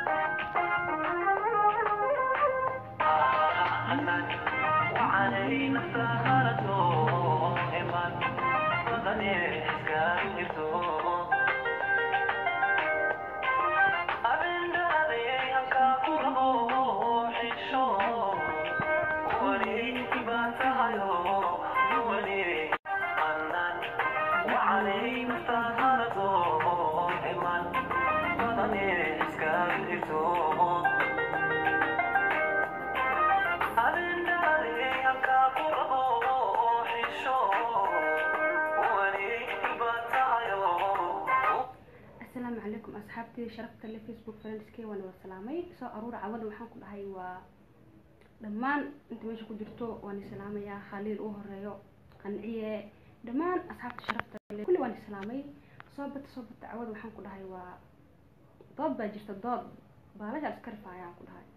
asalaamu calaykum asxaabtii sharafta le facebook friendskey waan wada salaamay soo aruura cawada waxaan ku dhahay waa dhammaan inta meesha ku jirto waan islaamayaa khaliil u horeeyo qanciye dhammaan asxaabta sharafta le kulli waan islaamay soo bata soo bata cawada waxaan ku dhahay waa dood baa jirta dood baalasha iska rifaayaan ku dhahay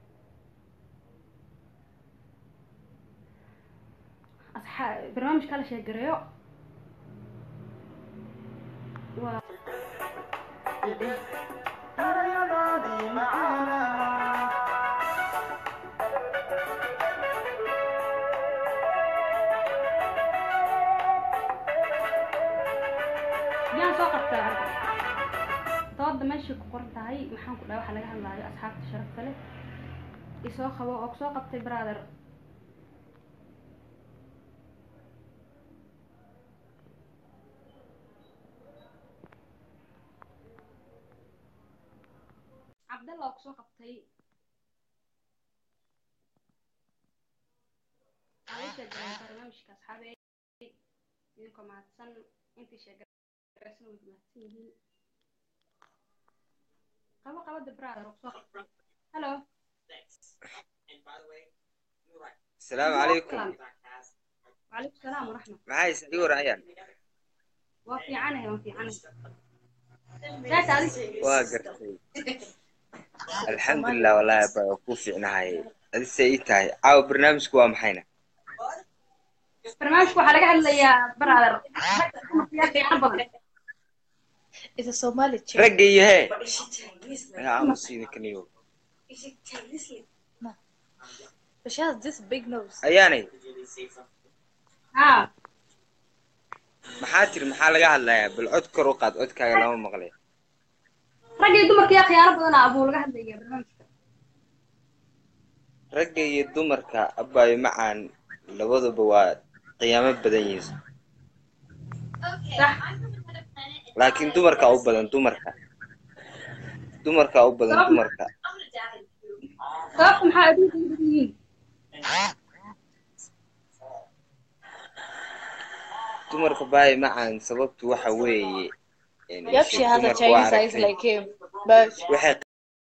asxaa barnaamijka la sheegareeyo waa yaan soo qabtaa dooda meeshay ku qoran tahay maxaan ku dhahay waxaa laga hadlaayo asxaabta sharafta leh isoo qabo oo kusoo qabtay brother cabdalla oo kusoo qabtay aalisha garaa barnaamijka asxaabe idinkoo mahadsan intii sheegaraysan way mahadsan yihiin qabo qabada brother oo kusoo qabtay hello asalaamu calaykum وعليكم السلام ورحمة maxay is ii warayaan وفي عنها وفي عنها لا تعرف waa gartay alxamdulilah wallaahi ba waa kuu fiicnahay adise ii tahay caawa barnaamijku waa maxayna برنامجك waxaa laga hadlayaa brother It's a Somali chick. ragga iyo hee yaa aamusiidinkaniyo But she has this big nose. ayaanay ها maxaa tiri maxaa laga hadlayaa bal cod kor u qaad codkaaga lama maqlay ragga iyo dumarka yaa khiyaano badan abuu laga hadlayaa barnaamijka ragga iyo dumarka abbaayo macaan labaduba waa qiyaamo badan yihiin صح laakiin dumarka u badan dumarka dumarka u badan dumarka sababta maxaa adduunka ugu badan yihiin dumarka baayo macaan sababtu waxa weeye een, Yep, she has a dumarka waa Chinese eyes aragtay. like him. But waxay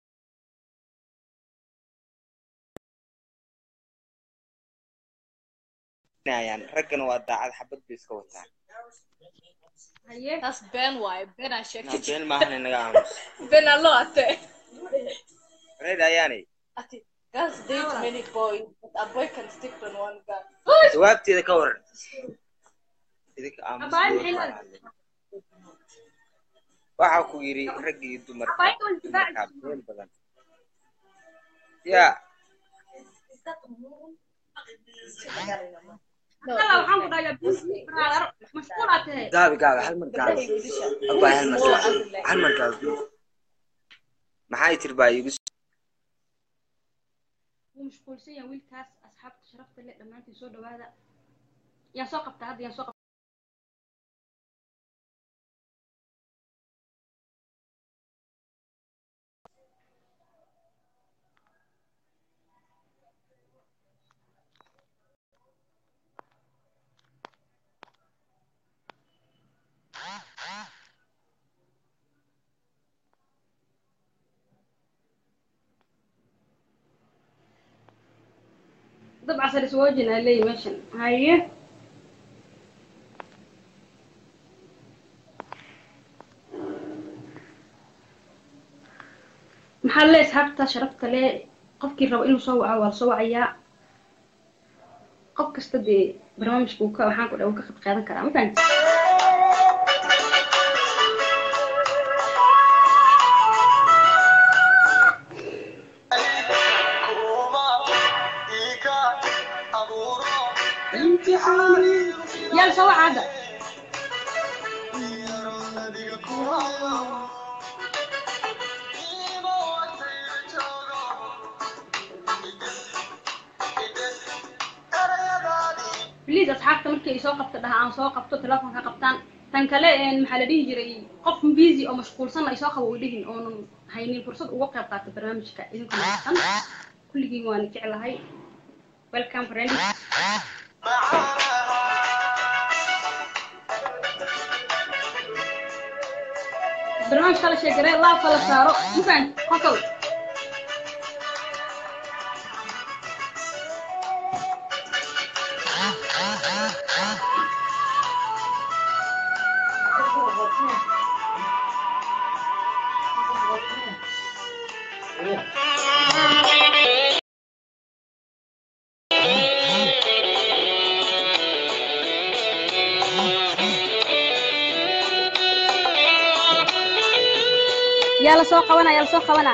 qinayaan raggana waa daacad xabad bay iska wataan haye that's Ben why. Ben I checked naa it. been maahan inaga aamus Ben a lot. reed ayaanay I think girls date many boys, but a boy can stick on one guy. jawaabteeda ka waran idinka aamus Abaayo maxay leedahay? waxa ku yidhi ragga iyo dumarka Abaayo waa dumarkaa difaaci. been badan ya No, Alla waxaan ku dhahayaa busy brother mashquul aad tahay gaabi gaabi hal mar gaabi abbaa hal mar More gaabi as in like- hal mar gaabi maxay tiri baa iigu wuu mashquulsan yahay wiilkaas asxaabta sharafta leh dhammaantiin soo dhawaada yaan soo qabtaa hadda yaan soo qabtaa dabca sare iswoojin aa leeyahy meeshan haye maxaa le asxaabta sharafta le qofkii rabo inuu soo waco waa lasoo wacayaa qof kasta dee barnaamijka uu ka waxaan ku dha uu ka qayb qaadan karaa ma fahanti yaal soo waca hadda bliis asxaabta markii ay soo qabta dhaha aan soo qabto telefonka qabtaan tan kale een, maxaa la dhihi jiray qof busy oo mashquulsan ay soo qabo way dhihin oonan haynin fursad uga qayb qaata barnaamijka idinku nasan kulligiin waan jeclahay welcome friend barnaamijka la sheegare laabka la saaro mufaan qosol yaa la soo qabana yaa la soo qabana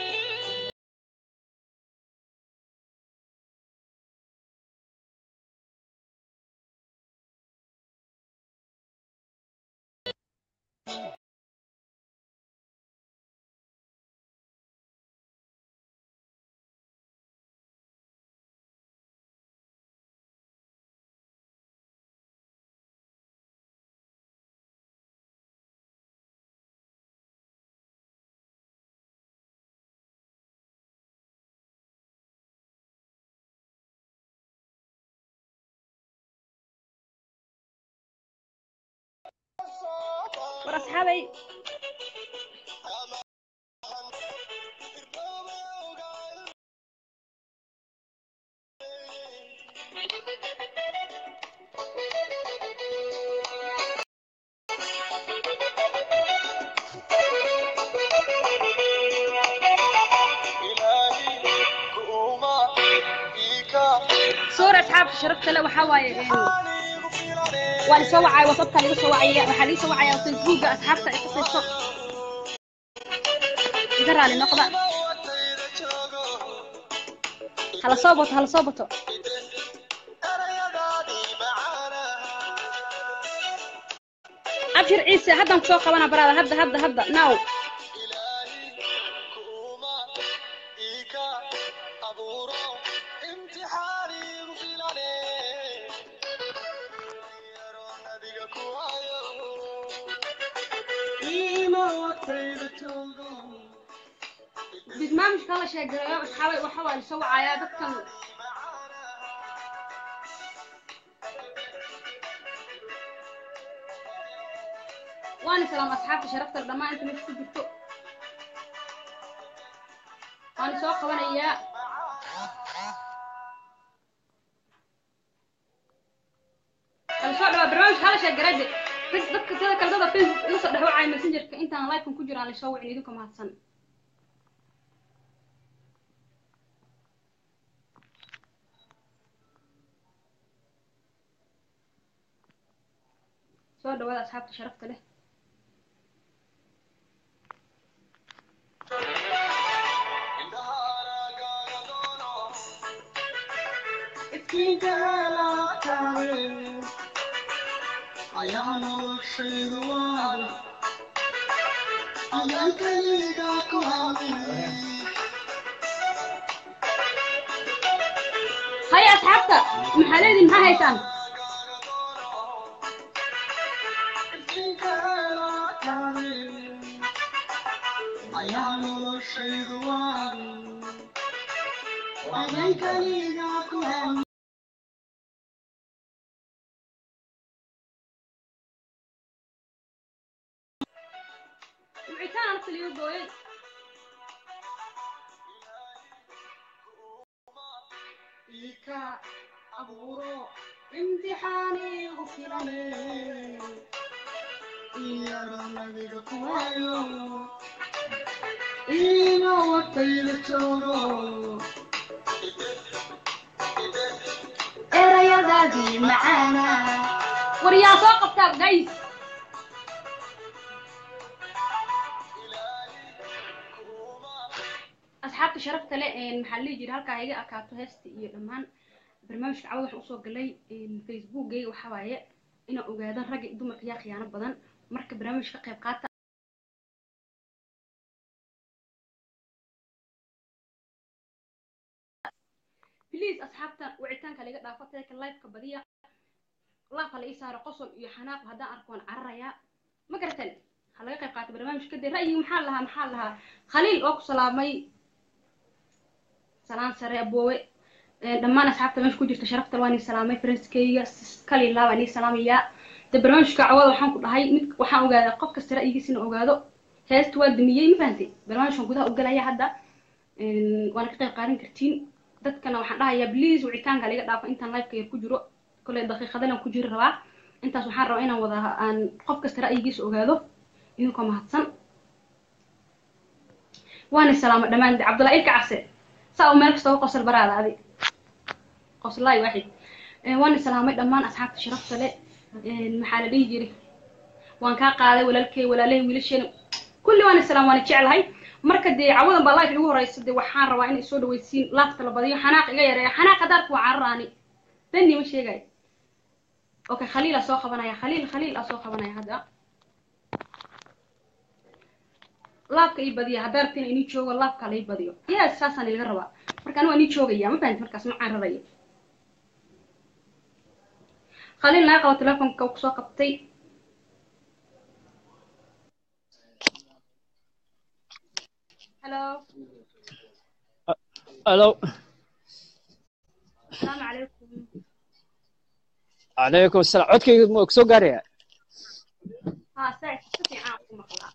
war asxaabay soor asxaabta sharafta le waxaa waaye een, waa lisoo wacaya wasabka laga soo wacaya waxaa laga soo wacaya facebooka asxaabta ay kusayso iga raali noqda hala soo bato hala soo bato abshir ciise haddaan kusoo qabana baraada hadda hadda hadda now barnaamijka la sheegayo asxaabay waxa waa lisoo wacayaa dadkan waana salaam asxaabta sharafta leh dhammaan inta meesha ku jirto waana soo qabanayaa kala soo dhawaa barnaamijka hala sheegarade bas dadka sida kale dada facebook ila soo dhexwacaya messengerka intaan livekan ku jiro aan lasoo wicin idinka mahadsan soo dhawaada asxaabta sharafta leh haya asxaabta maxaa leediin maxaa haysaan wicitaan anagta liiga gooyay ika abuuro imtixaani ugu filane iyaro nabiga kuwayo ina watayla joogo erayadaadii macaana war yaa soo qabtaa gays asxaabta sharafta le maxaa la dhihi jira halkaa iga akaato heesta iyo dhammaan barnaamijka cawada waxaan usoo galay facebookgayga waxaa waaye inaan ogaado ragga iyo dumarka yaa khiyaano badan marka barnaamij ka qayb qaata please asxaabta wicitaanka laga dhaafo teeka liveka badiya laafa la ii saaro qosol iyo xanaaq haddaan arko waan cararayaa ma garatan ha laga qayb qaata barnaamijka dee ra'yigi maxaa lahaa maxaa lahaa khaliil oo ku salaamay salaan sare aboowe dhammaan asxaabta meesha ku jirta sharafta waan ii salaamay faranskeyga kalilaa waan ii salaamayaa de barnaamijka cawada waxaan ku dhahay mid waxaan ogaadaa qof kasta ra'yigiisina ogaado heesta waa dumiyey ma fahantay barnaamijkan gudaha u galaya hadda waana ka qayb qaadan kartiin dadkana waxaan dhahayaa please wicitaanka laga dhaafo intaan liveka yar ku jiro kolley daqiiqadalan ku jiri rabaa intaas waxaan rabaa inaan wada aan qof kasta ra'yigiisa ogaado idinkoo mahadsan waana salaamo dhammaan cabdullahi ilka case saa u meel kasta u qosol baraada adi qoslaay waaxid waana salaamay dhammaan asxaabta sharafta le maxaa la dhihi jiray waan kaa qaaday walaalkey walaalahay wiilasheena kulli waana salaam waana jeclahay marka dee cawadan baa life igu horeysa dee waxaan rabaa inay soo dhawaysiin laafta la badiyo xanaaq iga yareeya xanaaq hadaarku waa cararaani dani ma sheegayo okay khaliil aa soo qabanaya khaliil khaliil aa soo qabanaya hadda laafka ii badiya haddaa rabtiin inii joogo laafka la ii badiyo yes saasaan ilaga rabaa marka anigu inii joogaya ma fahanti markaas ma cararayo khaliil naga qabo telefonka kusoo qabtay hello الو السلام عليكم عليكم السلام codkayga ma soo gaaraya ها ساعة ستي عام مقلا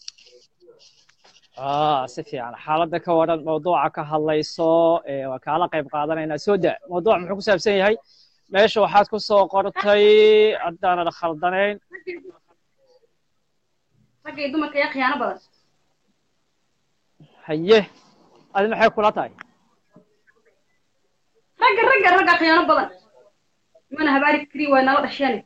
ah si fiican xaaladda ka waran mawduuca ka hadlayso ee waa kaala qayb qaadanaynaa soo da mawduuc muxuu ku saabsan yahay meesha waxaad ku soo qortay haddaanan khaldanayn ragga iyo dumarka yaa khiyaano badan haye adi maxay kula tahay ragga ragga ragga khiyaano badan mana habaari kari waay nala dhasheene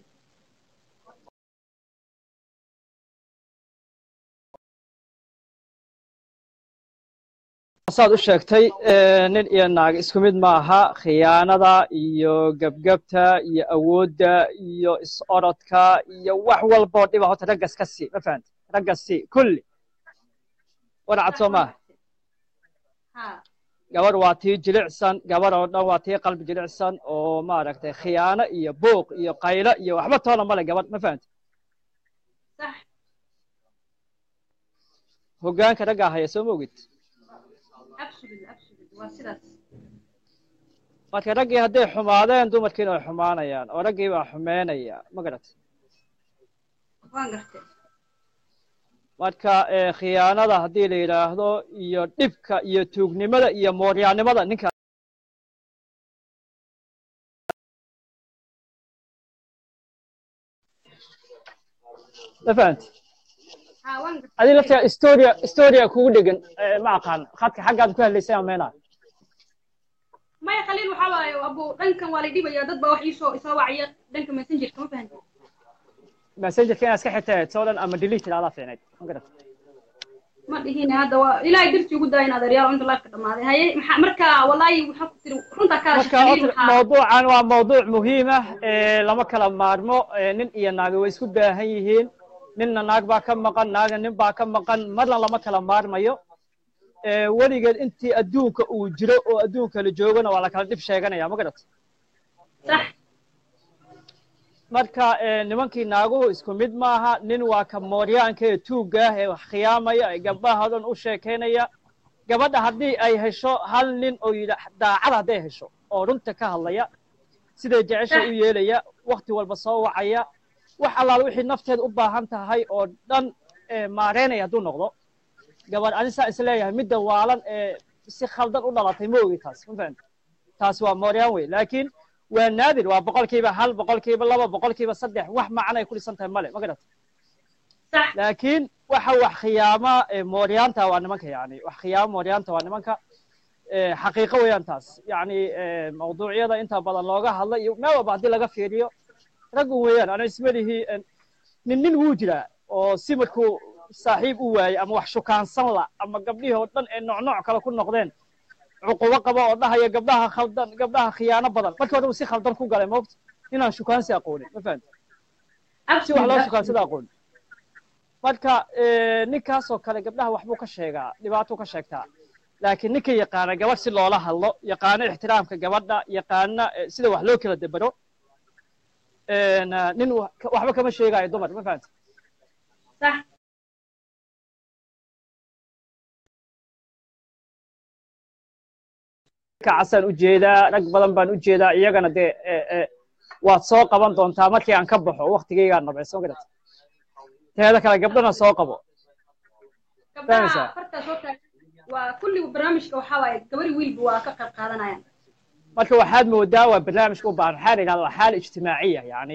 saad u sheegtay eh, nin iyo naag isku mid maaha khiyaanada iyo gebgebta iyo awoodda iyo is-orodka iyo wax walboo dhiba horta raggas ka sii ma fahamti raggas sii kulli warcad soo maaha ha gabar waa tii jilicsan gabar oo dhan waa tii qalbi jilicsan oo maaragtay khiyaano iyo buuq iyo qaylo iyo waxba toona male gabadh ma fahamti sax hoggaanka raggaa haya soo ma ogid absolutely absolutely waa sidaas marka raggii hadday xumaadeen dumarkiina way xumaanayaan oo raggii baa xumeynaya ma garat waan gartay marka eh, khiyaanada haddii la yidhaahdo iyo dhibka iyo tuugnimada iyo mooryaannimada ninka ma fahamti ha waan gartay adi laftaa storia storia kugu dhegan eh, ma aqaan khadka xaggaad ku hadlaysay ameenaa maya khaliil waxaa waaye abo dhankan waa la dhibaya dad baa wax iisoo isoo wacaya dhanka messengerka ma fahanti messengerka inaad iska xirtay soo dhan ama delete ilaalaa fiicnayd ma garat ma dhihin hadda waa ilaahay dartii ugu daaya in adeeryaal inta lifeka dhamaaday haye maxaa marka wallaahi waxaa ku tiri runtaa ka hadashay marka khaliil horta waxaa mawduucan waa mawduuc muhiim ah ee lama kala maarmo ee nin iyo naagi way isku baahan yihiin ninna naag baa ka maqan naagna nin baa ka maqan marna lama kala maarmayo ee weligeed intii adduunka uu jiro oo adduunka la joogana waa la kala dhib sheeganaya ma garat sax marka ee nimankii naaguhu isku mid maaha nin waa ka mooryaanka ee tuugga ah ee wax khiyaamaya ee gabdhaha dhan u sheekaynaya gabadha haddii ay hesho hal nin oo yidha daacad hadday hesho oo runta ka hadlaya siday jecesha u yeelaya wakti walba soo wacaya wax allaala wixii nafteeda u baahan tahay oo dhan ee maareynaya hadduu noqdo gabadh anisaa is leeyahay midda waalan ee si khaldan u dhalatay ma ogi taas ma fahamti taas waa mooryaan wey laakiin waa naadir waa boqolkiiba hal boqolkiiba laba boqolkiiba saddex wax macnay ku dhisan tahay male ma garat sax laakiin waxa wax khiyaama ee mooryaanta waa nimanka yani wax khiyaama mooryaanta waa nimanka ee xaqiiqo weeyaan taas yani ee mawduucyada inta badan looga hadla iyo meel walba haddii laga fiiriyo raggu weeyaan ana ismalihi nin nin wuu jiraa oo si markuu saaxiib u waayey ama wax shukaansan la ama gabdhihii oo dhan ee nooc nooc kale ku noqdeen cuqubo qaba oo dhahaya gabdhaha khaldan gabdhaha khiyaano badan markii hore uu si khaldan ku galay moogta inaan shukaansi aqoonin ma fahamti si wax loo shukaansada aqoonin marka ninkaasoo kale gabdhaha waxbuu ka sheegaa dhibaatuu ka sheegtaa laakiin ninka yaqaana gabadh si loola hadlo yaqaano ixtiraamka gabadha yaqaana sida wax loo kala debero nin waxba kama sheegaayo dumar ma fahamti صح kacasaan u jeedaa rag badan baan u jeedaa iyagana dee waad soo qaban doontaa markii aan ka baxo waktigaygaan nabay soo garata teeda kale gabdhana soo qabo gabdhaha fartaa soo taag waa kulli barnaamijka waxaa waaye gabari wiilba waa ka qayb qaadanayaan marka waxaad moodaa waa barnaamijka u baahan waxaa la yidhahda waa xaal ijtimaaciya yani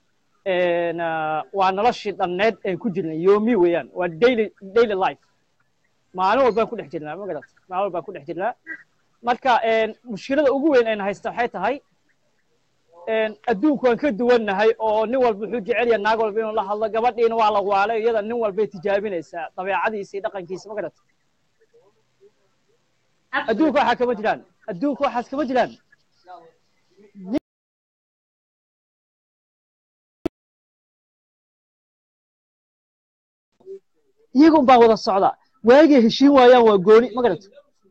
waa noloshii dhanneed aan ku jirnay yoomi weeyaan waa daily daily life maalin walbaan ku dhex jirnaa ma garata maalin walbaan ku dhex jirnaa marka mushkilada ugu weyn ayna haysta waxay tahay adduunku waan ka duwannahay oo nin walba wuxuu jecel yahay naag walba inuu la hadlo gabadhiina waa la waalay iyada nin walbay tijaabinaysaa dabeecadiisa iyo dhaqankiisa ma garata adduunka waxaa kama jiraan adduunka waxaas kama jiraan iyagun baa wada socda waagay heshiin waayaan waa gooni ma garata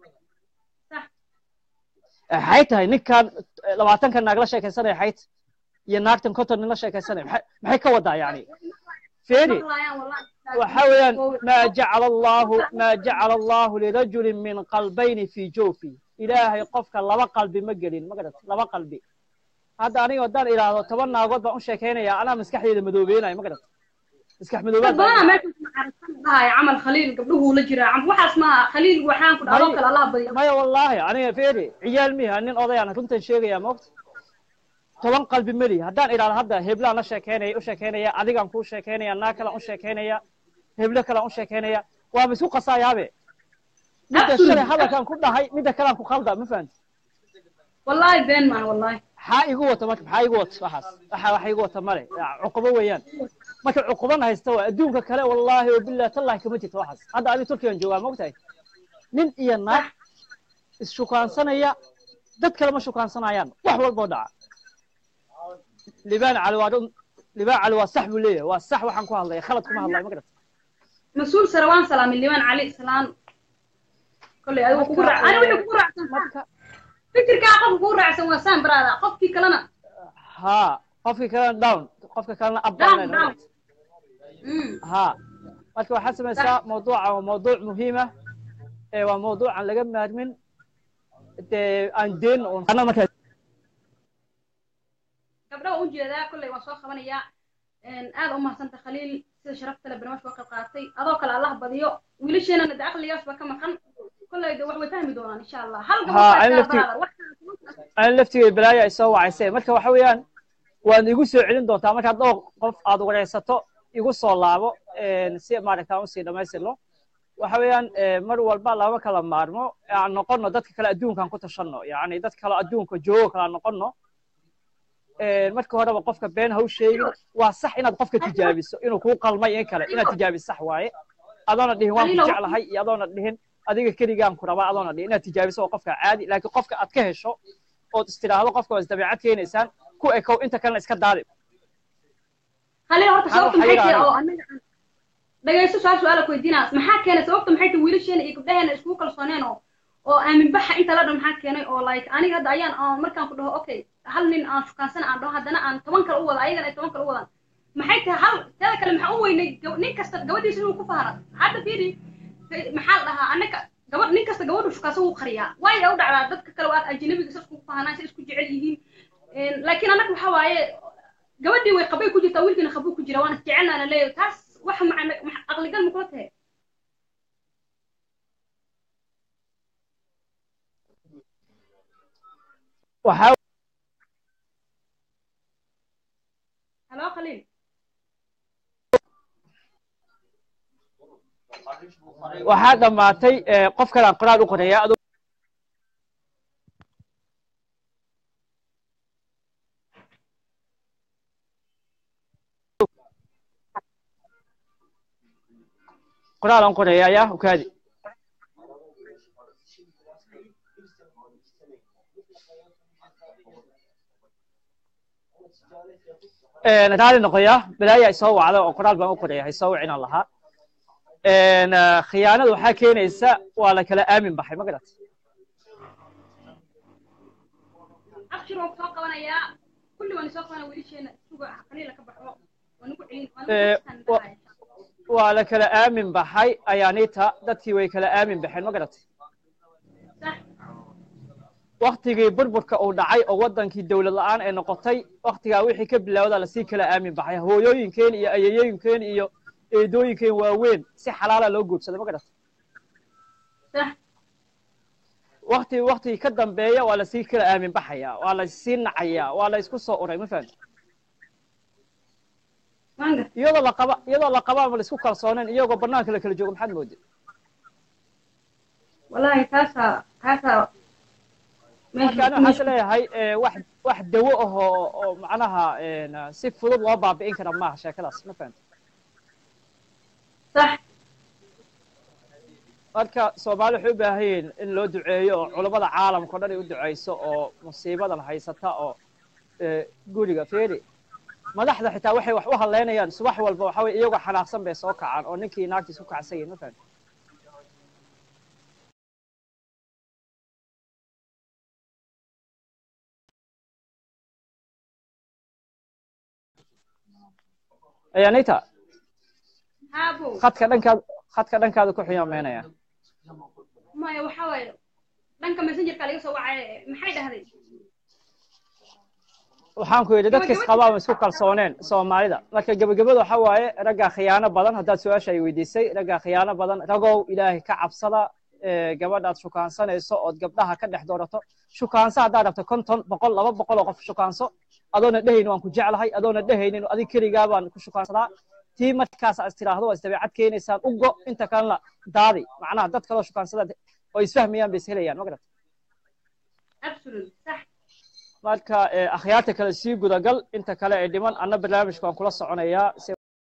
maxay tahay ninkan labaatanka naag la sheekaysanaya xayt iyo naagtan konton nin la sheekaysanaya maxay ka wadaa yani feri waxa weeyaan maa jacala allahu maa jacala allahu lirajulin min qalbayni fi jawfi ilaahay qofka laba qalbi ma gelin ma garata laba qalbi hadda aniga haddaan idhaahdo toban naagood baan u sheekaynaya anaa maskaxdeeda madoobeynaya ma garata maskax madoobaad dhahay camal khaliil gabdhuhu la jiraa waxaas maaha khaliil waxaan ku dhaho kale allah badiyo maya wallaahi aniga feri ciyaal miha nin odayaan runtan sheegaya moogta toban qalbi meli haddaan idhaahdo hadda heblaan la sheekaynaya u sheekaynaya adigaan kuu sheekaynaya naag kalaan u sheekaynaya heblo kalaan u sheekaynaya waaba isku qasayaabe midda shalay hadalkaan ku dhahay midda kalaan ku khalda ma fahamti wallahi been maan wallahi maxaa igu wata marka maxaa igu wata waxaas waxa wax igu wata male cuqubo weeyaan marka cuqubana haysta waa adduunka kale wallaahi wabillahi tallahi kama jirto waxaas hadda adi turkigan joogaa mogtahay nin iyo naag isshukaansanaya dad kale ma shukaansanayaan wax walboo dhaca libaan cali waa libaan cali waa sax buu leeyahay waa sax waxaan ku hadlaya khalad kuma hadlaya ma garata mas-uul sare waan salaamin libaan cali salaan kolley adigu kugu raac ani wixii kugu raacsan fikirkaa qofka kugu raacsan waa saan baraada qofkii kalena ha qofkii kalena down qofka kalena up down down ha marka waxaad samaysaa mawduuca waa mawduuc muhiima ee waa mawduuc aan laga maarmin dee aan deen un markaa gabdha waan ujeedaa kolley waan soo qabanayaa aad u mahadsanta khaliil sida sharafta le barnaamijka ka qayb qaatay adoo kale allah badiyo wiilasheenana de aqligaas baa ka maqan kolley de wax way fahmi doonaan insha allah hal aan laftigay balaayo ay soo wacaysee marka waxa weeyaan waad igu soo celin doontaa markaad dhowr qof aad wareysato igu soo laabo si maaragta aan usii dhamaystirno waxa weeyaan mar walba lama kala maarmo aan noqono dadka kale adduunkaan ku tashanno yani dad kale adduunka joogo kale aan noqono marka horeba qofka been ha u sheegin waa sax inaad qofka tijaabiso inuu kuu qalmay in kale inaad tijaabiso sax waaye adoona dhihin waan ku jeclahay iyo adoona dhihin adiga keligaan ku rabaa adoona dhihin inaad tijaabiso waa qofka caadi laakiin qofka aad ka hesho ood istiraahdo qofka waa isdabeecad keenaysaan ku ekow inta kalena iska daali khaliil horta sababta maxay tahay oo anaga dhagaysto su-aal su-aala ku weydiinaa maxaa keenay sababta maxay tahay wiilasheena iyo gabdhaheena iskugu kalsooneen oo oo aamin baxa inta la dhan maxaa keenay oo like aniga hadda ayaan markaan ku dhaho okay hal nin aan shukaansana aan dhaho haddana aan toban kale u wada ayagana ay toban kale u wadaan maxay tahay hal teeda kale maxaa u weynay nin kasta gabadhiisa inuu ku fahara hadda fiiri maxaa la dhahaa annaka gabadh nin kasta gabadhu shukaansa wuu qariyaa waayo u dhacdaa dadka kale waa ajnabiga sa iskugu fahanaan sa isku jecel yihiin laakiin annaga waxaa waaye gabadhii way qabay ku jirtaa wiilkiina qabuu ku jira waana jecelnaana leeyahay taas wax macna aqligal ma kula tahay waxaa halo khaliil waxaa dhammaatay qof kale aan qoraal u qoraya qoraal aan qoraya ayaa ukaadi raali noqoya balaaya isoo wacda oo qoraal baan u qoraya ha isoo wicinaan lahaa khiyaanada waxaa keenaysa waa la kala aamin baxay ma garat abshir waan kusoo qabanayaa kulli waan isoo qabanaya wiilasheena suga qaliila ka baxo waan ugu celin waan Eh, ugu wa- celin waa la kala aamin baxay ayaanita dadkii way kala aamin baxeen ma garat sax waktigii burburka uu dhacay oo wadankii dowlad la'aan ay noqotay waktigaa wixii ka bilowda lasii kala aamin baxay hooyooyinkeen iyo ayayooyinkeen iyo eedooyinkeen waaweyn si xalaala loo guursaday ma garat sax wakti waktigii ka dambeeya waa lasii kala aamin baxaya waa lasii nacaya waa la isku soo uray ma fahamti waan gar iyadoo la qaba iyadoo la qabaa ma la isku kalsooneen iyagoo banaanka la kala joogo maxaad mooda wallaahi taasaa taasaa marka ani waxaan is leeyahay eh, wax wax dawo ah oo oo macnaha een, si fudud loo baabi'in kara maaha sheekadaas ma fahamti sax marka soomaali waxay u baahan yihiin in loo duceeyo oo culammada caalamka o dhan ay u duceyso oo musiibadan haysata oo eh, guriga feeri madaxda xitaa waxay wax u hadleynayaan subax walba waxa weye iyagoo xanaaqsan bay soo kacaan oo ninkii naagtiis ku kacsan yihin ma fahamti ayanita haabo khadka dhankaad khadka dhankaada ku xiyaameynaya maya waxaa waaye dhanka messengerka laga soo wacay maxay dhahday waxaan ku yidhi dadka isqabaa ma isku kalsooneen soomaalida marka gebagabada waxa waaye raggaa khiyaano badan haddaad su-aasha ay weydiisay raggaa khiyaano badan ragow ilaahay ka cabsada ee, gabadhaad shukaansanayso ood gabdhaha ka dhex doorato shukaanso haddaad rabto konton boqol laba boqol oo qof shukaanso adoona dhehaynin waan ku jeclahay adoona dhehaynin adig keligaa baan ku shukaansadaa tii markaas aad tiraahdo waa isdabeecad keenaysaan ugo inta kalena daadi macnaha dad kaloo shukaansada oo isfahmayaan bay is helayaan ma garat absolute sax marka eh, akhyaarta kale sii gudagal inta kale ee dhiman anna barnaamijka waan kula soconayaa si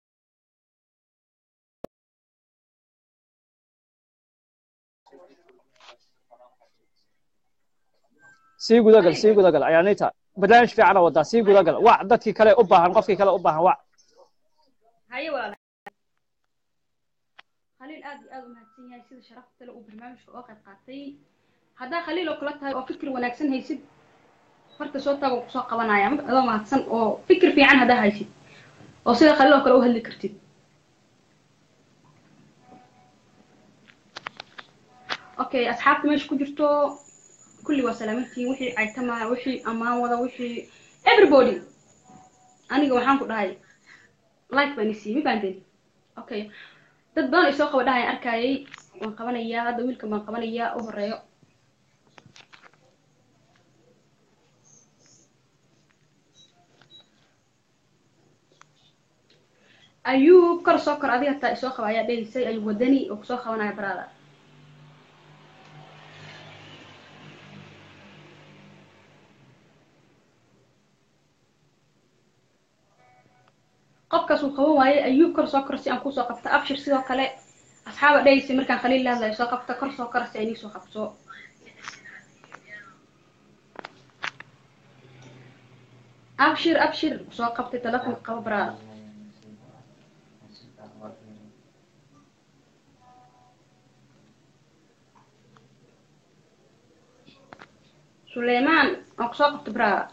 sii gudagal sii gudagal ayaanita barnaamij fiicana wadaa sii gudagal wac dadkii kale u baahan qofkii kale u baahan wac haye walaal khaliil aad iyo aad u mahadsan yahay sida sharafta leh uu barnaamijka oo qayb qaatay haddaa khaliil oo kula tahay oo fikir wanaagsan haysid farta soo taago kusoo qabanaya ma adoo mahadsan oo fikir fiican haddaa haysid oo sida khaliil oo kale u hadli kartid okay asxaabta meesha ku jirto kulli waa salaamantihiin wixii caytama wixii ammaan wada wixii everybody aniga waxaan ku dhahay like baan isiiyey ma fahanteen okay dad badan ay soo qaba dhahayan arkayay waan qabanayaa hadda wiilkan baan qabanayaa u horeeyo ayuub kor soo kor adiga hataa isoo qaba ayaa dhehaysay ayuub wadani oo kusoo qabanaya baraada qofkaas uu qaban waayey ayuub kor soo kor si aan kusoo qabto abshir sidoo kale asxaaba dhehaysay markaan khaliil la hadlayo soo qabta kor soo kor si ay nii soo qabto abshir abshir soo qabtay telefonka qaba baraada suleymaan aan kusoo qabto baraada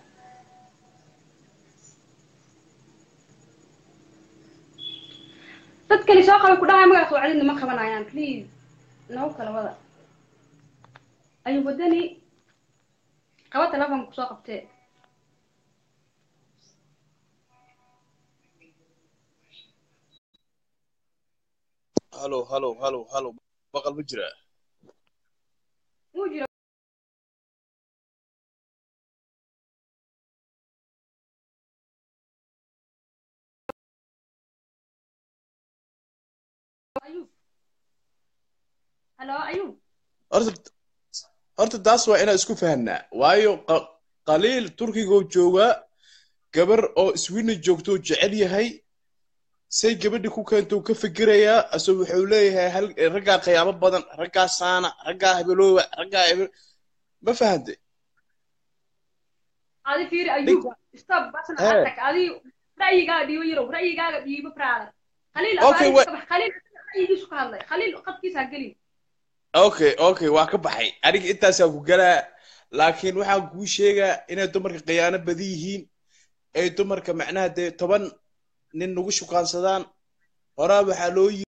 dadkani soo qaba ku dhahay magaca wacdidna ma qabanayaan please nagu kala wada ayuu wadani qaba telefonka kusoo qabtee halo halo halo halo maqal ma jiraa wuu jira ayuub halo ayuub horta horta taas waa inaan isku fahanaa waayo qa- qaliil turkigoo joogaa gabar oo sweden joogto oo jecel yahay say gabadhi ku keento uu ka fikirayaa asoo wuxuu leeyahay hal raggaa qiyaamo badan raggaa saana raggaa hebelooba raggaa hebel ma fahantay adi fiiri ayub stop basna Eh. atak adi ra'yigaaga dhiibo yarow ra'yigaaga dhiibo brother khaliil Okay, abaarihiisa wa- ka bax khaliil ra'yigiisu ka hadlay khaliil qadkiisa ha gelin okay okay waa ka baxay aniga intaasaa ku galaa laakiin waxaan kuu sheegaa inay dumarka khiyaano badan yihiin ay dumarka macnaha dee toban nin nagu shukaansadaan horaa waxaa loo yiri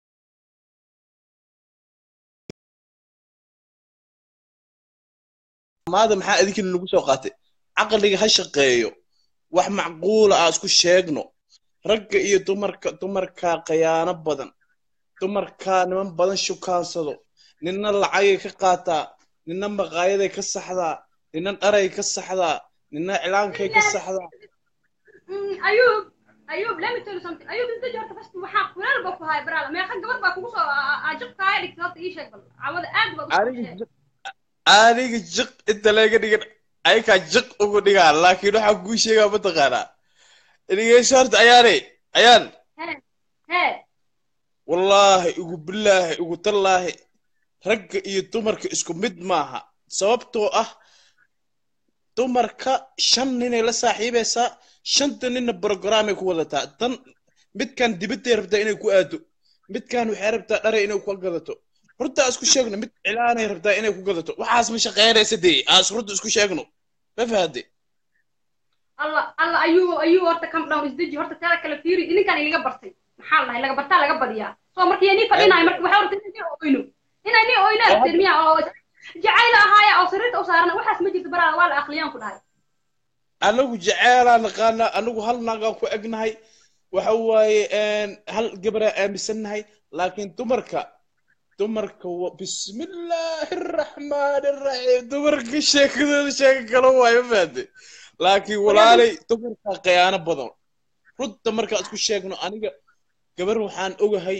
maada maxaa idinkina nagu soo qaatay caqliga ha shaqeeyo wax macquula ah isku sheegno ragga iyo dumarka dumarkaa khiyaano badan dumarkaa niman badan shukaansado ninna lacagay ka qaataa ninna maqaayaday ka saxdaa ninna dharay ka saxdaa ninna iclaankay ka saxdaa Mm, ayub ayub let me tell you something ayub isda joorta fast waxaa kuleel ba ku haay brother meeqa gabar baa kugu soo ajab kaaya dhigtay horta ii sheeg bal cawada aad baad u aniga jiq aniga jiq inta laga dhigan ayakaa jiq ugu dhigaa laakiin waxaa kuu sheegaa mataqaanaa dhegeyso horta ayaane ayaan hee wallaahi igu bilaahi igu tallaahi ragga iyo dumarka isku mid maaha sababtoo ah dumarka shan ninay la saaxiibaysaa shanta ninna brogramay ku wadataa tan midkan dibadday rabtaa inay ku aado midkan waxay rabtaa dharay inay ku gadato runta isku sheegno mid cilaanay rabtaa inay ku gadato waxaas ma shaqeynaysa dee aas runta isku sheegno ma fahade alla alla ayuu ayuu horta come down isdeji horta taada kale fiiri ininkan ilaga bartay maxaa la dhahay laga bartaa laga badiyaa soo markii nii fadhinayo marka waxaa horta inay nii oyno inay nii oyno aragteen miya oo jacayl ahaaya oo sariirta u saarana waxaas ma jirto baraada waa la aqliyaan ku dhahay anagu jaceelaa naqaana anagu hal naagaan ku egnahay waxa waaye hal gabaraa aaminsannahay laakiin dumarka dumarka wa bismillaahi araxmaani araxiim dumarka sheekadooda sheeka kala waayo ma fahante laakiin walaalay dumarka khiyaano badan runta markaan isku sheegno aniga gabar waxaan ogahay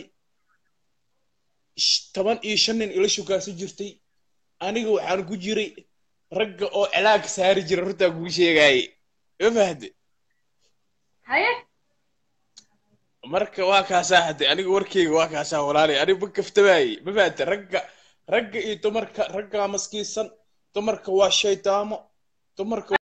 sh- toban iyo shan nin ila shukaasan jirtay aniga waxaan ku jiray ragga oo cilaag saari jira runtaa kuu sheegaaye ma fahante haye marka waa kaasaa hadde aniga warkeyga waa kaasaa walaalay aniga ma kaftamaaye ma fahante ragga ragga iyo dumarka raggaa maskiinsan dumarka waa shaydaamo dumarka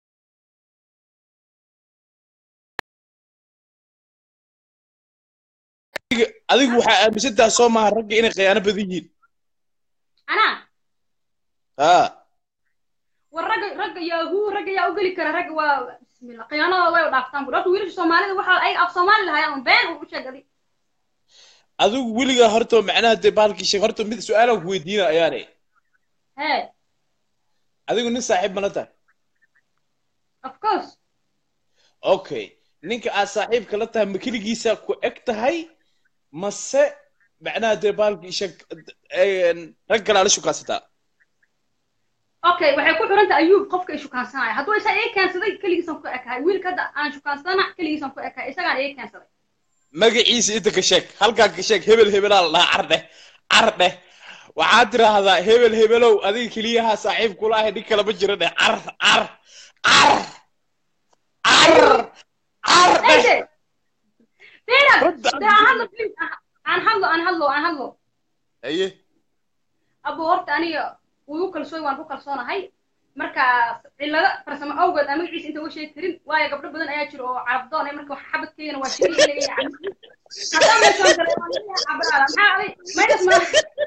Adiga- adigu waxaa aaminsantaha soo maaha ragga inay khiyaano badan yihiin anaa ha war ragga ragga yahuu ragga yaa u geli kara ragga waa bismillah khiyaanadooda way u dhaaftaan bur horta wiilasha soomaalida waxaa ay af soomaali lahaayaan been u sheegadi adigu weligaa horta macnaha dee baalkii sheeg horta mid su-aalaan ku weydiina ayaane hee adigu nin saaxiib mana tahay of course okay ninka aad saaxiibka la tahay ma keligiisa ku eg tahay mase macnaha dee baalkii sheeg rag kalaa la shukaasataa okay waxay ku xiran tahay ayuub qofka ay shukaansanaya hadduu isa ii keensaday keligiisan ku ekahay wiilka hadda aan shukaansana keligiisan ku ekahay isagaan ii keensaday magaciisa inta ka sheeg halkaa ka sheeg hebel hebelaa la dhahaa car dheh car dheh waxaad tiraahdaa hebel hebelow adiga keliyaha saaxiib kula ahay nin kale ma jiro dheh car car car car car dheh Eje, Fiiran, Hadda- dee aan hadlo please, aan hadlo aan hadlo aan hadlo aye abo horta aniga wuu u kalsooy waan ku kalsoonahay marka cillado farsamo awgeed aan magaciisa inta uga sheegi karin waayo gabdho badan ayaa jira oo carabdoon eh, marka wax xabadkeygana waa shiri in laga yacan haddaan meeshaan galay waan leeyahay cabraada maxaa aday maydas ma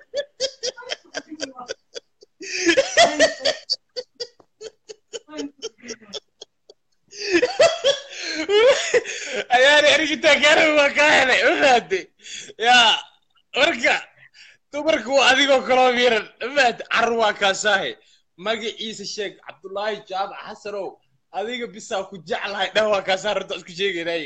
ayaani anigitaa gaarabi waa kaa helay ma fahante yaa marka dumarka waa adigoo kaloo miiran ma fahante car waa kaasaahe magaciisa sheeg cabdullaahi jaamac xasanow adiga bisaa ku jeclahay dheh waa kaasaa runta isku sheegaynaaye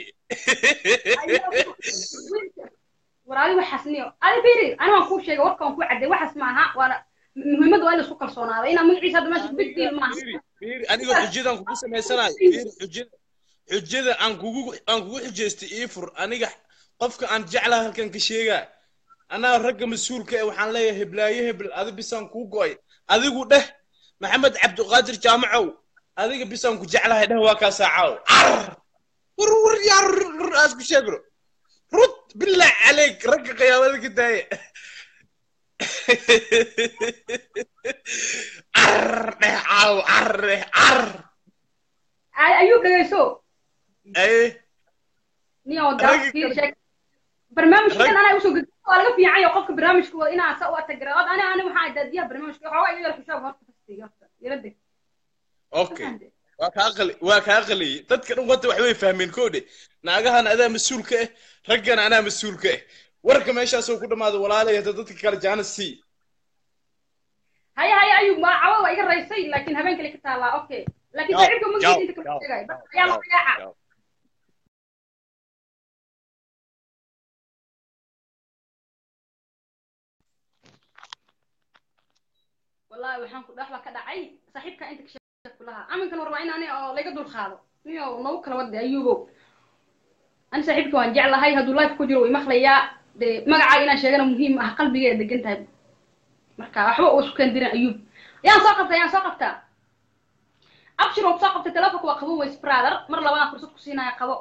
war adi waxaas niyo adi fiiri ani waan kuu sheegay warka waan kuu cadday waxaas maaha waana muhiimadda waa in laisku kalsoonaado inaa magaciisa hadda meesha big deal maaha Fiiri, fiiri, aniga xujadan kugu samaysanayo fiiri xujada xujada aan kugu aan kugu xujaystay ii fur aniga qofka aan jeclaha halkan ka sheegaa anaa ragga mas-uulka eh waxaan leeyahay heblaayo hebel adi bisaan kuu go'ay adigu dheh maxamed cabdiqaadir jaamacow adiga bisaan ku jeclahay dheh waa kaa saacaw car war war yaa rur rur aas ku sheegno rud bilaa caleyk ragga qiyaamada ka daaya car dheh caaw arre car Ay- ayuu dhegeyso aye niyo Raggi daafkii kale- sheeg barnaamijkan Rag- anaa usoo gudbi waa laga fiican yahay qofka barnaamijka wada inaa sa u atagira od ani ani waxaa daadiyaha barnaamijka xoogaa iga yar xisaab horta fastiga horta ila deg okay waa kaa qali waa kaa qaliyey dadka dhan wanta wax way fahmeen koodhe naagahan adaa mas-uul ka ah raggana anaa mas-uul ka ah warka meeshaasoo ku dhammaada walaalay hadda dadka kale jaana sii haya haya ayuu ma cawa waa iga raysay laakiin habeen kale ka taalaa okay laakiin Yaw, saaxiibka yaw, magiisa inta kama yaw, sheegay yaw, ayaa la yaw, magaaca yaw. wallahi waxaan ku dhax baa ka dhacay saaxiibka inta ka sheegay kulaha aminkan war waa in ani oo laga dul qaado niyo nagu kala wada ayuubow ani saaxiibka waan jeclahay hadduu life ku jiro way maqlayaa dee magacaaga inaan sheegana muhiim ah qalbigeeda degan tahay marka waxba uu isku keendirin ayuub yaan soo qabtaa yaan soo qabtaa abshir oo soo qabtay telefonka waa qabo ways brother mar labadaan fursad ku siinaya qabo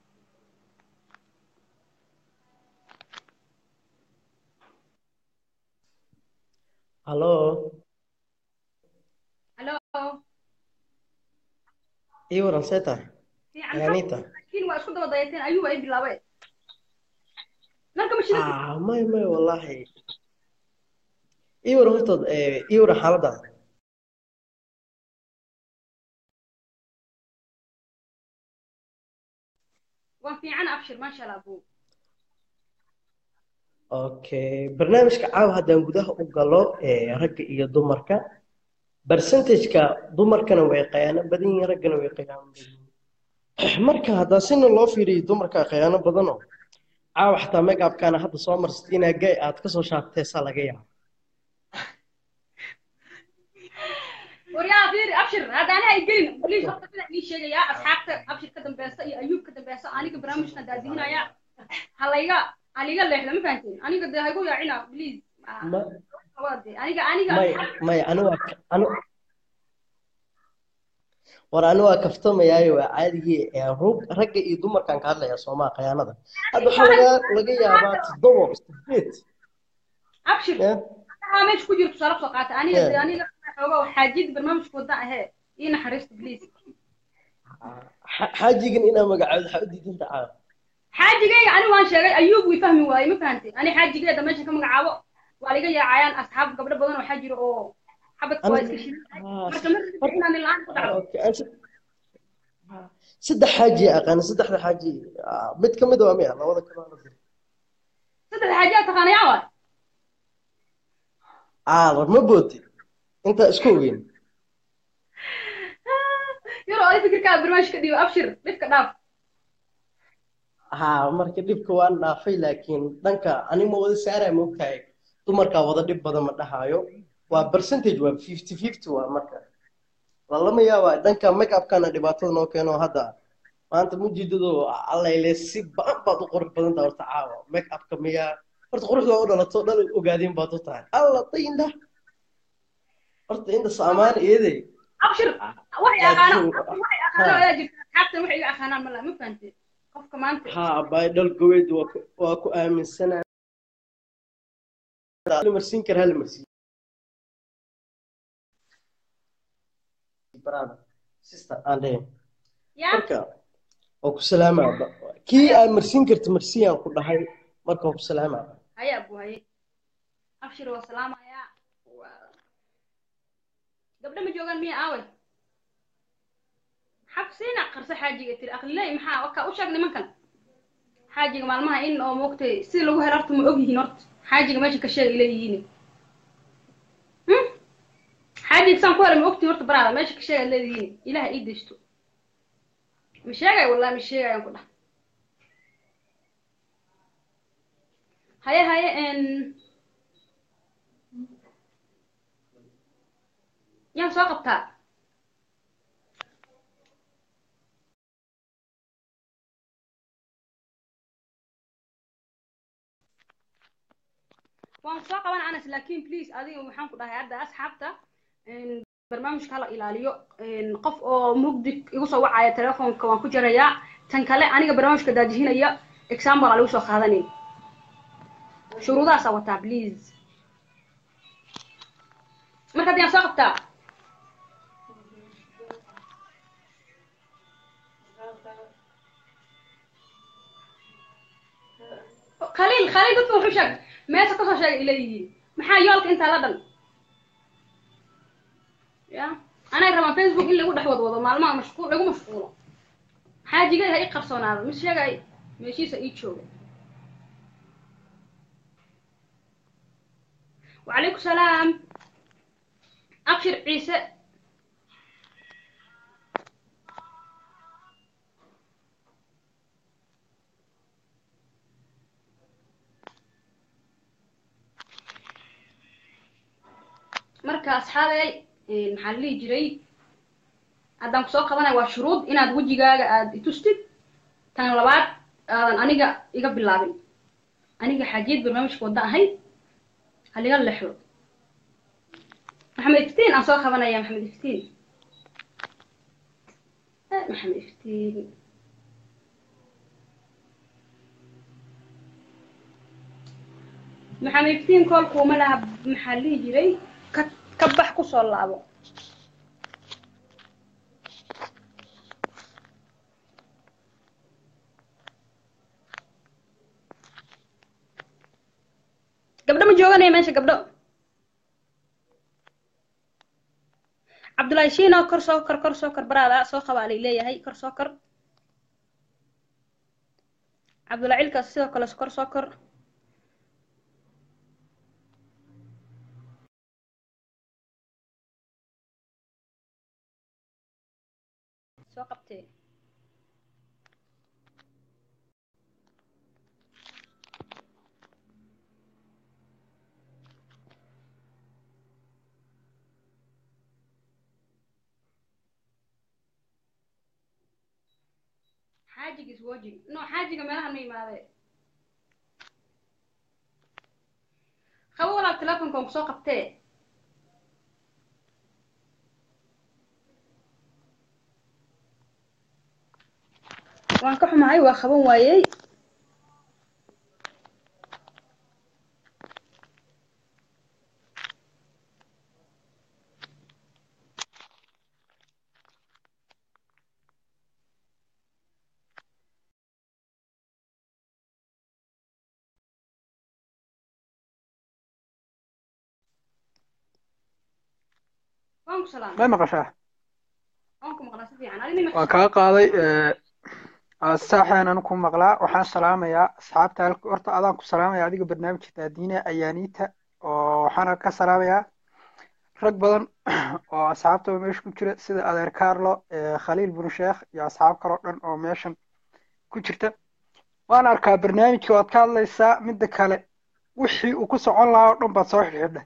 Halo, hallo ii waran see tahay? fiican Anita. laakiin waa isku daba dayateen ayuub ay bilaabeen marka ma shida Ah, may may wallahi. Ii waran hortood ee ii waran xaaladda. waan fiican abshir maasha allah buu Okay, barnaamijka caawa haddaan gudaha u galo ee ragga iyo dumarka. Percentage-ka dumarkana way khiyaano badan yihiin raggana way khiyaano badan yihiin. Marka haddaa sina loo fiiriyo dumarka khiyaano badanoo caawa xataa make-upkana hadda soo marsatay inaa gay aad ka soo shaabtay saa laga yaabo. waryaa fiiri abshir hadda ani ay gelin please horta sida ii sheegayaa asxaabta abshir ka dambeysa iyo ayuub ka dambeysa aniga barnaamijkan daadihinaya halayga haliga leexda ma fahanteen aniga dee haygu yaacina please Ma wade aniga aniga may may anu waa ka- anu war anu waa kaftamayaayo waa caadigii ee rug- ragga iyo dumarkan ka hadlaya soomaa khiyaanada hadda waxaa laga laga yaabaa toddoba sideed abshir eh, waxaa meesha ku jira tusaale soo qaata aniga Yeah. dee aniga xooga xaajiyada barnaamijka wada ahee ii naxariista please xa- xaajigan inaa magacaado waxaa u diidanta caawa xaajigayga ani waan sheegay ayuub way fahmi waaye ma fahantay ani xaajigeeda meeshan ka magacaabo waa liga yaacayaan asxaab gabdho badan oo waxaa jira oo xabadka waa iska shidan Ah, marka ma rabin inaan la-aan ku dhacdo okay, aan se- ah, saddex xaaji aqaan saddexda xaaji ah, mid ka mid waa miya labada kale waa la diray. saddex xaajiyaa taqaanayaa waay ah war ma booti intaa isku ogeyn yaro adi fikirkaa barnaamij ka dhiibo abshir dhibka dhaaf ha marka dhibka waan dhaafay laakiin dhanka anima wada saaraya moogtahay dumarkaa wada dhib badan ma dhahayo waa percentage waa fifty fifty waa marka lalama yaaba dhanka make upkana dhibaatada noo keeno hadda maanta mujiidado allayle si ba-an baad u qurux badan tahay horta caawa make upka miyaa horta quruxda u dhalato dhan ogaadeen baad u tahay alla dayinda horta inta saamaan iyadey abshir waxay aqaanaan laakiin waxay aqaanaan ayaa jirta asxaabtan waxay iga aqaanaan mala ma fahantay qofka maanta ha baydhal goweyd waa ku- waa ku aaminsanaa la marsiin karaa la marsiin brother sister aan dhahayn yaa marka waa ku salaamaa ba- kii aad marsiin karta marsiyaan ku dhahay marka waa ku salaamaa haya abu haye abshir waa salaamayaa Waa- gabdho ma joogaan miya aawe xabsiina qarso xaajiga tiri aqliley maxaa waka u sheeg nimankan xaajiga maalmaha in oo moogtay si lagu helo horta ma ogyihiin horta xaajiga meesha ka sheegay leeyihiin Hmm? xaajiga saan ku helay ma ogtiin horta baraada meesha ka sheegay leeyihiin ilaha ii deysto ma sheegay wallahi ma sheegayaan ku dhah haye haye n yaan soo qabtaa waan soo qaban anas laakiin please adiga waxaan ku dhahay hadda asxaabta n barnaamijka hala ilaaliyo n qof oo mugdi igu soo wacaya telefoonka waan ku jarayaa tan kale aniga barnaamijka daajihinaya example aa lagu soo qaadanay shuruudahaasaa wataa please marka haddii aan soo qabtaa khaliil khaliil dadka wuxuu sheegay meesha kasoo sheegay ileeyihiin maxaa yoolka intaa la dhan ya anay rabaan facebook in lagu dhex wadwado maalmaha mashquul lagu mashquulo xaajiga ha ii qarsoonaado mis sheegay meeshiisa ii jooga وعليكم السلام أبشر عيسى marka asxaabey maxaa la dhihi jiray haddaan kusoo qabanaya waa shuruud inaad wejigaaga aad itustid tan labaad aadan aniga iga bilaabin aniga xaajiyad barnaamijka wadda ahay haliga lexdo maxamed iftiin aan soo qabanaya maxamed iftiin maxamed iftiin maxamed iftiin koolkuuma laha maxaa la dhihi jiray ka ka bax kusoo laabo gabdho ma jooganaya meesha gabdho cabdullaahi shiino kor soo kor kor soo kor baraada soo qabaa lay leeyahay kor soo kor cabdullaahi cilkaas sidoo kale kor soo kor soo qabtee xaajiga is wajig no xaajiga meelahan ma imaade qabo walaal telefonkan kusoo qabtee waan ka xumahay waa qaban waayey waan ku salaamay may maqashaa waan ku maqlaa si fiican adi ma waan kaa qaaday saaxeenan ku maqlaa waxaan salaamayaa asxaabta halka horta adaan ku salaamaya adiga barnaamijka daadiina ayaaniita oo waxaana ka salaamayaa rag badan oo asxaabtaba meesha ku jira sida adeer carlo khaliil bun sheekh iyo asxaab kaloo dhan oo meeshan ku jirta waan arkaa barnaamijka waad ka hadlaysaa midda kale wixii uu ku socon lahaa oo dhan baad soo xidhxidhay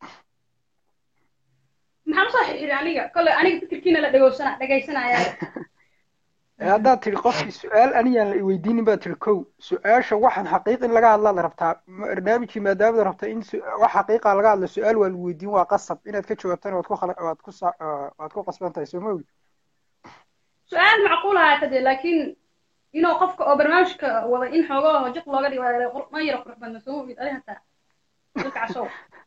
maxaan usoo xirxiray aniga kolley aniga fikirkiina la dhegoysana dhegaysanaya haddaad tidhi qofkii su-aal aniyaan la iweydiinin baad tidhi kow su-aasha waxaan xaqiiq in laga hadlaad rabtaa barnaamijkii maadaamad rabta in wax xaqiiqa laga hadlo su-aal waa lagu weydiin waa qasab inaad ka jawaabtana waad ku waad ku waad ku qasban tahay soo ma ogi su-aal macquul ahaata dee laakiin inuu qofka oo barnaamijka wada in xoogoo jiq looga dhigo ma yaro qurux badna soo ogid adi hataa dadka casow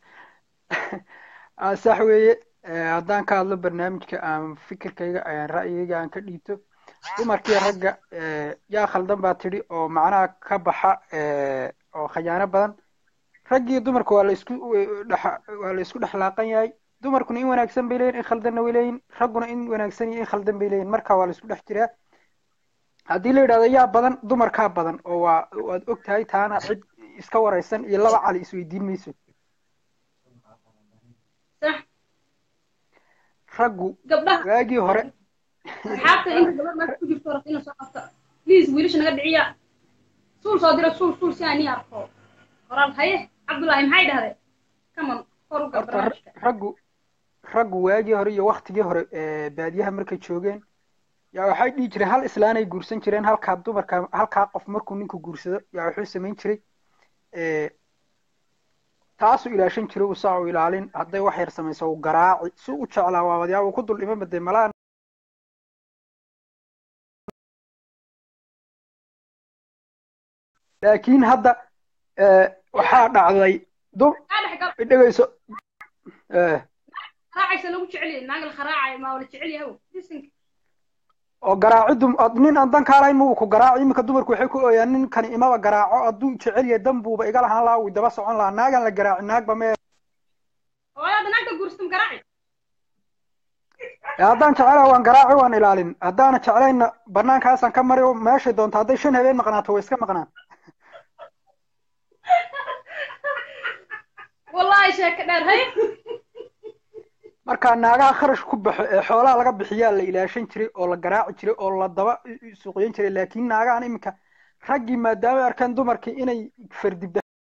sax weeye haddaan ka hadlo barnaamijka aan fikirkayga ayaan ra'yigayga aan ka dhiibto dumarkii ragga yaa khaldan baa tidhi oo macnaha ka baxa oo khayaano badan raggii dumarka waa la isku dhex waa la isku dhexlaaqan yahay dumarkuna in wanaagsan bay leeyihin in khaldanna way leeyihin ragguna in wanaagsan iyo in khaldan bay leeyihin marka waa la isku dhex jiraa haddii la yidhahdo yaa badan dumarkaa badan oo waa waad og tahay taana cid iska waraysan iyo laba cali isweydiin mayso raggu waagii hore asxaabta inta gabadh meesha ku jirto rabta inay soo qabto please wiilasha naga dhiciya suul soo dira suul suul si aan ii arko qoraal haye cabdullaahi maxay dhahdeen kaman kor u gal barnaamijka raggu raggu waagii hore iyo waktigii hore baadiyaha markay joogeen yaa waxay dhihi jireen hal islaanay guursan jireen halkaa dumarka halkaa qof markuu ninku guursado yaa wuxuu samayn jiray taasuu ilaashan jiray uu saa u ilaalin hadday wax yar samayso uu garaaci si u jeclaa waa wadyaa uu ku dul dhiman badee malaa laakiin hadda waxaa dhacday dum dhegeyso raacaysa lagu jecel yahay naag la kharaacay maa wala jecel yahay disinka oo garaaciddu ad- nin aan dan kaalayn muu ku garaaci iminka dumarku waxay ku ooyaan ninkani imaba garaaco hadduu jecel yahay dan buuba iga lahaan lahaa wuu daba socon lahaa naagaan la garaaci naagba mee oo hadda naagta guurstum garaaci Ee, haddaan jecelahay waan garaaci waan ilaalin haddaana jeclayna banaankaasaan ka mari oo meeshay doonto hadday shan habeen maqnaato way iska maqnaan wallahi sheeko dheer hay marka naagaha kharash ku baxo ee xoolaha laga bixiyaa la ilaashan jiray oo la garaaci jiray oo la daba suuqyan jiray laakiin naagahan iminka raggii maadaama ay arkeen dumarkii inay fardibda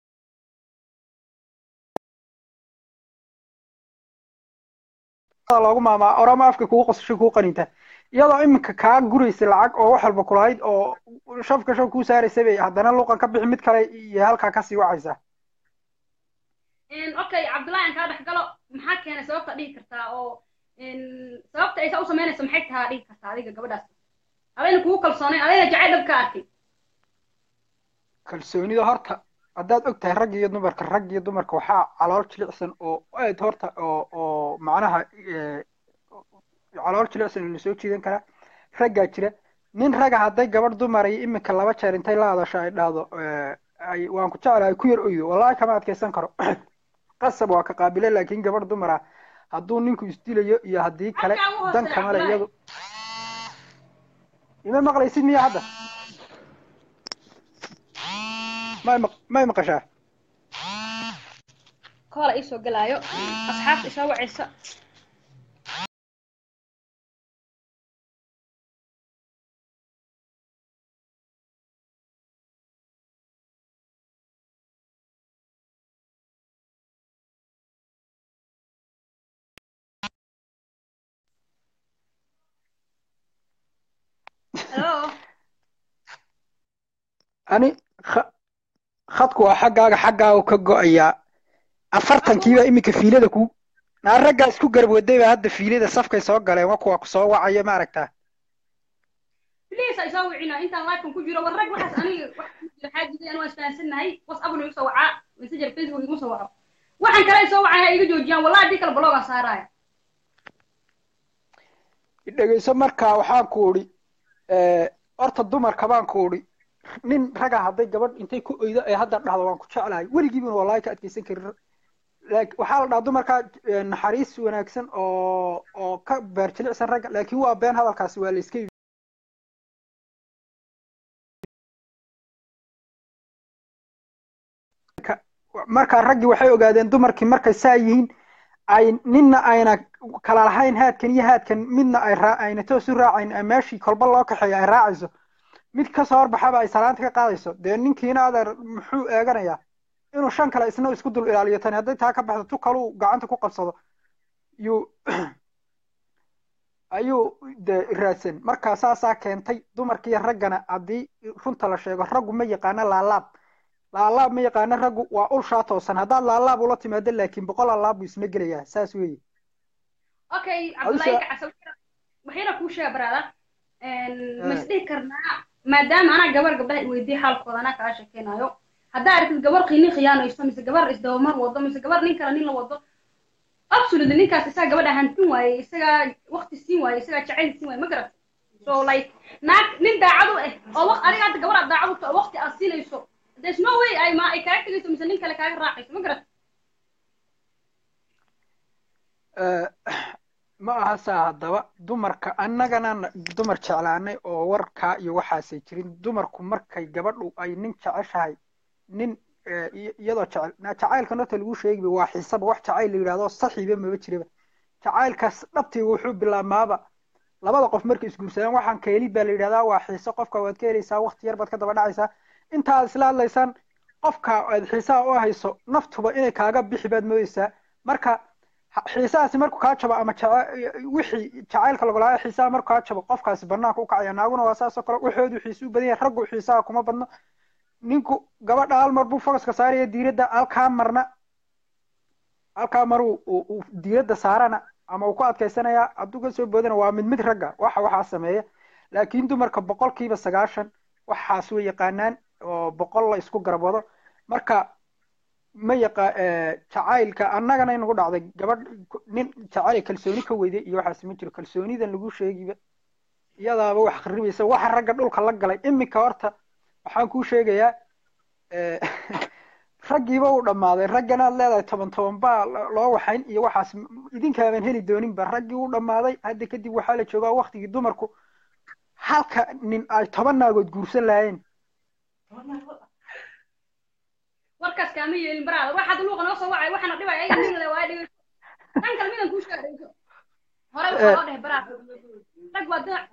loogu maamaa orama afka kugu qosashay kugu qaninta iyadoo iminka kaa guraysa lacag oo wax walba kulahayd oo shafka shaf kuu saaraysa bay haddana luqan ka bixi mid kale iyo halkaa kasii wacaysa En, okay cabdullahi aan kaa dhex galo maxaa keenay sababta dhihi kartaa oo en, sababta aysa u samaynayso maxay tahaa dhihi kartaa adiga gabadhaas adayna kugu kalsoonayn adayna jacayl dhab ka arkay kalsoonida horta haddaad og tahay rag iyo dumarka rag iyo dumarka waxaa calool jilicsan oo aad horta oo oo macnaha eh, calool jilicsan oo lasoo jiidan karaa raggaa jira nin raga hadday gabadh dumar iyo iminka laba jeer intay la hadasho ay dhahdo eh, ay waan ku jeclahay ku yar oydo wallahi kama adkaysan karo qasab waa ka qaabile laakiin gabadh dumar ah hadduu ninku isdilayo iyo haddii kale Halkaa ugu dan hooseeya, kamale Cabdullaahi. iyadu ima maqlaysid miya hadda may maq- may maqashaa koola iisoo galaayo asxaabta isoo wacaysa hello ani kha- khadku waa xaggaaga xaggaaga ka go'ayaa afartankiiba iminka fiilada ku naa raggaa isku garab waday baa hadda fiilada safkay soo galeen wa kuwa soo wacaya ma aragtaa please ay soo wicina intaan live ku jiro war rag waxaas aniga wax ku jira xaajida aan waa isfahansannahay whatsapp igu soo wacaa messenger facebook igu soo waco waxaan kale ay soo wacaya iga joojiyaan wallahi haddii kale bloga saaraya dhegeyso markaa waxaan ku idhi horta dumarka baan ku idhi nin raga hadday gabadh intay ku oydo ee hadda dhahdo waan ku jeclahay weligiiba wallahi ka adkeysan karin laakiin waxaa la dhahaa dumarka eh, naxariis wanaagsan oo oo ka beer jilicsan ragga laakiin waa been hadalkaasi waa la iska yidhi Ka- markaa raggii waxay ogaadeen dumarkii markay saa yihiin ay ninna ayna kala lahayn haadkan iyo haadkan midna ay raa ayna toos u raacayn ee meeshii kolba loo kaxeeyo ay raacayso mid kasoo horbaxaba ay salaanta ka qaadayso dee ninkiina adeer muxuu eeganayaa inuu shan kale isna isku dul ilaaliyo tani hadday taa ka baxdo tu kaluu gacanta ku qabsado yuu ayuu de raadsan markaa saasaa keentay dumarkiiyo raggana haddii runta la sheego raggu ma yaqaano laalaab laalaab ma yaqaano raggu waa ulshaa toosan haddaad laalaab ula timaado laakiin boqol laalaab buu isna gelayaa saas weeye okay Hawsha- cabdullahi kacasa waxayna kuu sheega baraada ma isdhihi karnaa maadaama anaa gabar gabdhaha i weydiye xaalkooda anaa kaa sheekeynayo haddaa aragtid gabar qiini khiyaanayso mise gabar isdabamar wado mise gabar nin kale nin la wado absolutely ninkaas isagaa gabadha hantin waaye isagaa waqti siin waaye isagaa jacayl siin waaye ma garat so like naag nin daacad u ah oo waq- adiga hadda gabar aad daacad u tahay oo waqti aad siinayso there's no way ay ma ay kaaga tegayso mise nin kale kaaga raacayso ma garat Eh, ma aha saa haddaba dumarka annagana na- dumar jeclaanay oo warkaa iyo waxaasay jirin dumarku markay gabadhu ay nin jeceshahay nin eh, iy- iyadoo jecel na jacaylkan horta lagu sheegiba waa xiisaba wax jacayl la yidhahdo saxiiba maba jiraba jacaylkaas dhabtii wuxuu bilaabmaaba labada qof markay isguursadaan waxaan keelid baa la yidhahdaa waa xiiso qofka waad ka helaysaa waqti yar baad ka daba dhacaysaa intaad isla hadlaysaan qofka aad xiisaha u hayso naftuba inay kaaga bixi baad moodaysaa marka ha- xiisahaasi markuu kaa jabo ama jaca- wixii jacaylka lagu lahaa xiisaha markuu kaa jabo qofkaasi banaanka u kacaya naaguna waa saasoo kale waxoodu xiisu badan yahay raggu xiisaha kuma badno ninku gabadha hal mar buu focuska saaraya diiradda halkaa marna halkaa mar uu uu- uu diiradda saarana ama uu ku adkaysanayaa hadduu ka soo boodana waa mid mid ragga waxa waxaa sameeya laakiin dumarka boqolkiiba sagaashan waxaas way yaqaanaan oo boqol la isku garab wado marka ma yaqa jacaylka annagana inagu dhacday gabadh nin jacayl kalsooni ka weyday iyo waxaas ma jiro kalsoonidan lagu sheegiba iyadaaba wax kharibaysa waxa ragga dhulka la galay iminka horta waxaan kuu sheegayaa eh, raggiiba uu dhammaaday ragganaad leedahay toban toban baa lo- loo waxayn iyo waxaas m- idinkaaban heli dooninba raggii uu dhammaaday hadda kadib waxaa la joogaa waktigii dumarku halka nin ay toban naagood guursan lahaayeen warkaas kaama yeelin baraada waxaad luuqa noo soo wacay waxaana dhibay ayaga nilada waa dhigay tan kale midan kuu sheegayso hore waxaa loo dhahay baraada rag waa dinac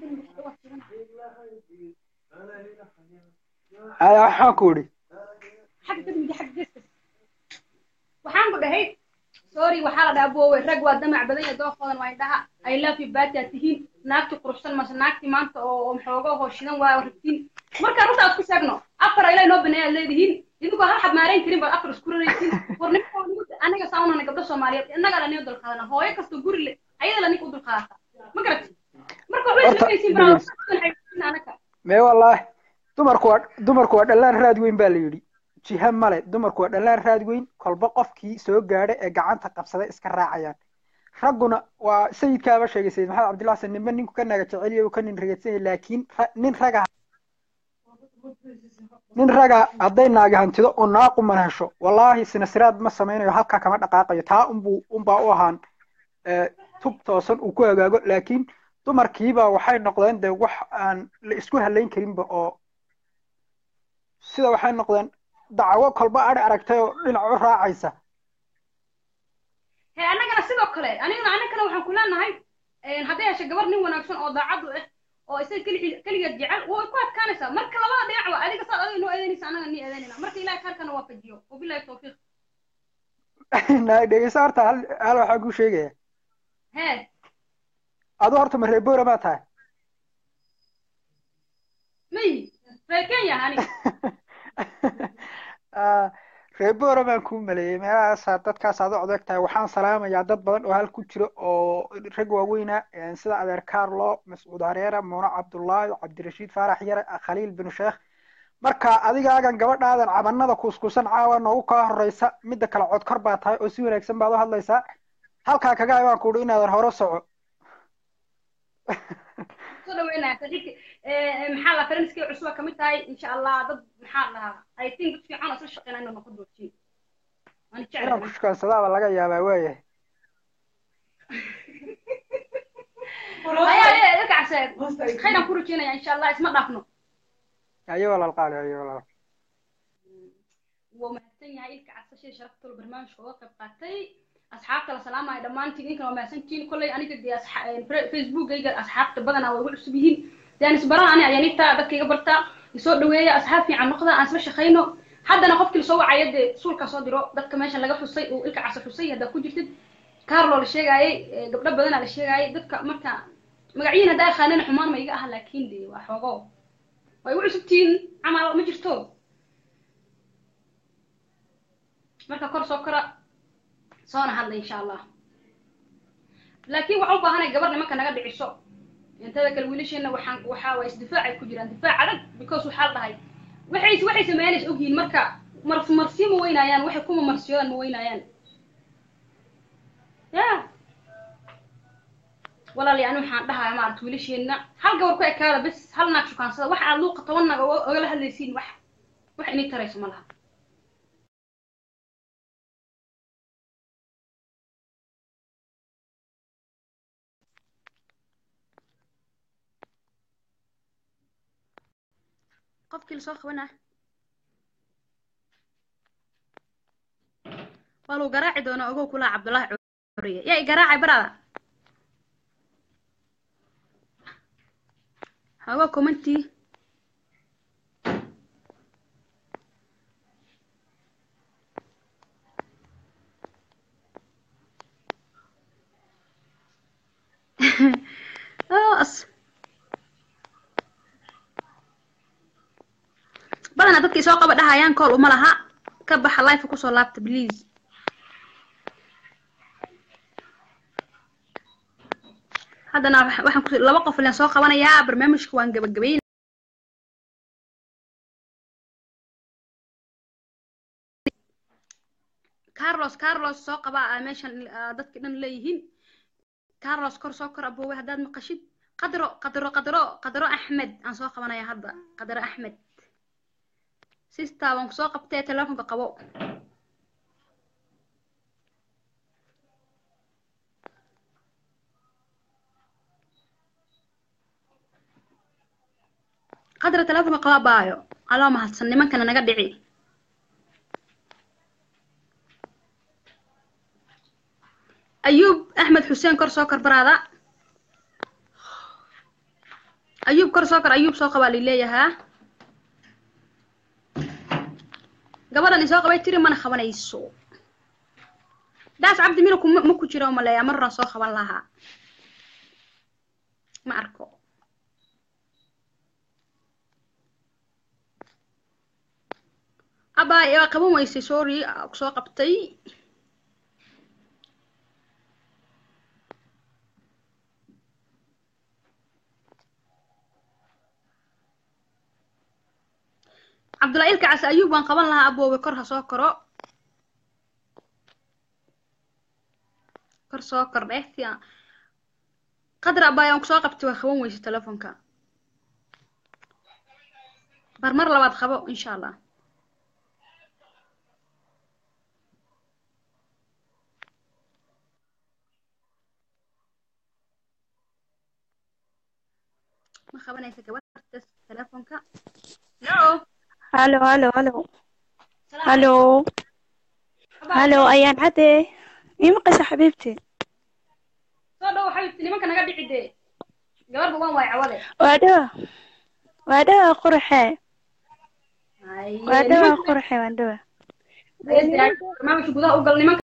aya waxaan ku idhi xagga kadmidi xagga geeskas waxaan ku dhahay sorry waxaa la dhahaa boowe rag waa damac badan iyo doofoodan waa indhaha i love you baati aad tihiin naagti quruxsan mase naagti maanta oo oo maxooga hooshidan waa rabtiin marka runta aad ku sheegno afar ilaa inoo baneey aad leedihiin idinkoo hal xab maarayn karin baad afar isku raraysiin war ninka anaga saunana gabdho soomaaliyeed innagaa lanii dulqaadana hooyo kastoo guri le ayada la ninka u dulqaadata ma garati marka waxbay Horta, ismaqaysiin dhegeyso. baraada anaga mee wallaahi dumarku waa dumarku waa dhallaan raad weyn baa la yidhi jiha male dumarku waa dhallaan raad weyn kolba qofkii soo gaadha ee gacanta qabsada iska raacayaan ragguna waa sayidkaaba sheegay sayid maxamed cabdillah xasan ninba ninku ka naga jecel yahay uu ka nin rageedsan yahay laakiin ra- nin raga nin raga hadday naagi hantido oo naaquman hesho wallaahi sinasiraad ma samaynayo halkaa kama dhaqaaqayo taa unbuu unbaa u ahaan eh, tub toosan uu ku hagaago laakiin dumarkiiba waxay noqdeen de wax aan la isku halayn karinba oo sida waxay noqdeen dacwo kolba adhi aragtay oo dhinac u raacaysa he annagana sidoo kale anigana annagana waxaan ku leenahay hadday hesho gabar nin wanaagsan oo daacad u ah oo isaga keli- keligeed jecel way ku adkaanaysaa marka labada dhinac waa adiga saad adiga noo eedeynaysa annaga nii eedeynayna marka ilahay halkana waafajiyo wabilahi tawfiiq na dhegeysa horta hal hal waxaan kuu sheegaya he adu horta ma reeboora maa tahay mayi reer kenya hani Ah, reeboora baan kuu maleeyey meelahaasaa dadkaas aad u codeg tahay waxaan salaamayaa dad badan oo hal ku jiro oo rag waaweyna eh, sida adeer carlo mascuud hareera muune cabdullaahi cabdirashiid faarax yare khaliil bin sheekh marka adigaagan gabadhaadan cabanada kuuskuusan caawa noogu kaa horeysa midda kale codkor baa tahay oo si wanaagsan baad u hadlaysaa halkaa kaga baan kuuhi inaadan hore soco soo dhaweynaya saaxiibki maxaa la faranskii cusuba kamid tahay insha allah dad maxaa la dhahaa i think dad fiican oo isla shaqeynaa inuu noqon doontiin waan inaan jeclahay ku shukaansadaaba laga yaabaa waayahay ayaa ee dadka casee khayran ku rajeynaya insha allah isma dhaafno ayo walaal qaali ayo walaal wuu mahadsan yahay ilka casashada sharafta barnaamijka uga qayb qaatay asxaabta la salaamaya dhammaantiin idinkana waa mahadsantihiin kolley aniga dee asxa- eh, Fe- facebookayga asxaabta badanaa waa igu cusub yihiin dee aan isbaran ani ayaan igtaa dadka iga bartaa isoo dhaweeya asxaab fiican noqda aan isla shaqayno haddana qofkii lasoo wacaya dee suulka soo diro dadka meeshan laga xusay uu ilka casa xusay haddaa ku jirtid carlo la sheegaayay eh, gabdho badanaa la sheegaayay dadka marka magacyihin haddaa aqaanana xumaan ma iga aha laakiin dee waa xoogo waa igu cusubtihiin camal ma jirto marka kor soo kora soona hadla insha allah laakiin waxaan u baahanay gabar nimanka naga dhiciso intada kale wiilasheena waxaan waxaa waa isdifaacay ku jiraan difaac adag because waxaa la dhahay waxay waxay sameeyanaysa ogyihiin marka mars marsiyo ma weynaayaan waxay kuma marsiyoodan ma weynaayaan ya walaali ani waxaan dhahaa maarata wiilasheena hal gabar ku ekaada bes hal naag shukaansada wax aad luuqa toban naag oga- ogala hadlaysiin wax wax inii tarayso ma laha qofkii lasoo qabanaa waa lagu garaaci doonaa ogow kulaa cabdullaahi curiye yaa i garaacay barada hago commentii as badanaa dadka isoo qaba dhahayaan kool uma laha ka baxa life kusoo laabta please haddana waxa- waxaan ku laba qof ilaan soo qabanayaa barnaamijka waan gabagabayn carlos carlos soo qaba aa meeshan aa dadka dhan leeyihiin carlos kor soo kor aboowe haddaad maqashid qadro qadro qadro qadro axmed aan soo qabanaya hadda qadro axmed sista waan kusoo qabtee telefonka qabo qadra telefonka qaba baayo aloo mahadsan nimankana naga dhici ayuub axmed xuseen kor soo kor baraada ayuub kor soo kor ayuub soo qabaa lileeyahaa gabadhan isoo qabay tiri mana qabanayso daas cabdi mina kuma ma ku jira oo maleeyaa marran soo qaban lahaa ma arko abaa waa qaban weysay sorry soo qabtay cabdullahi ilka case ayuub waan qaban lahaa aboobe kor ha soo koro kor soo kor dheh si aan qadar abaay aan kusoo qabtay waa qaban weyse telefonka bar mar labaad qabo insha allah ma qabanaysa gabadhas telefonka no halo halo halo halo halo ayaan cadde ii maqasha xabiibti soo dhow xabiibti nimanka naga dhici dee gabarba waan waay cawade waa dhawa waa dhawa qurxe waa dhawa qurxe waan dhawa barnaamijka gudaha u gal nimanka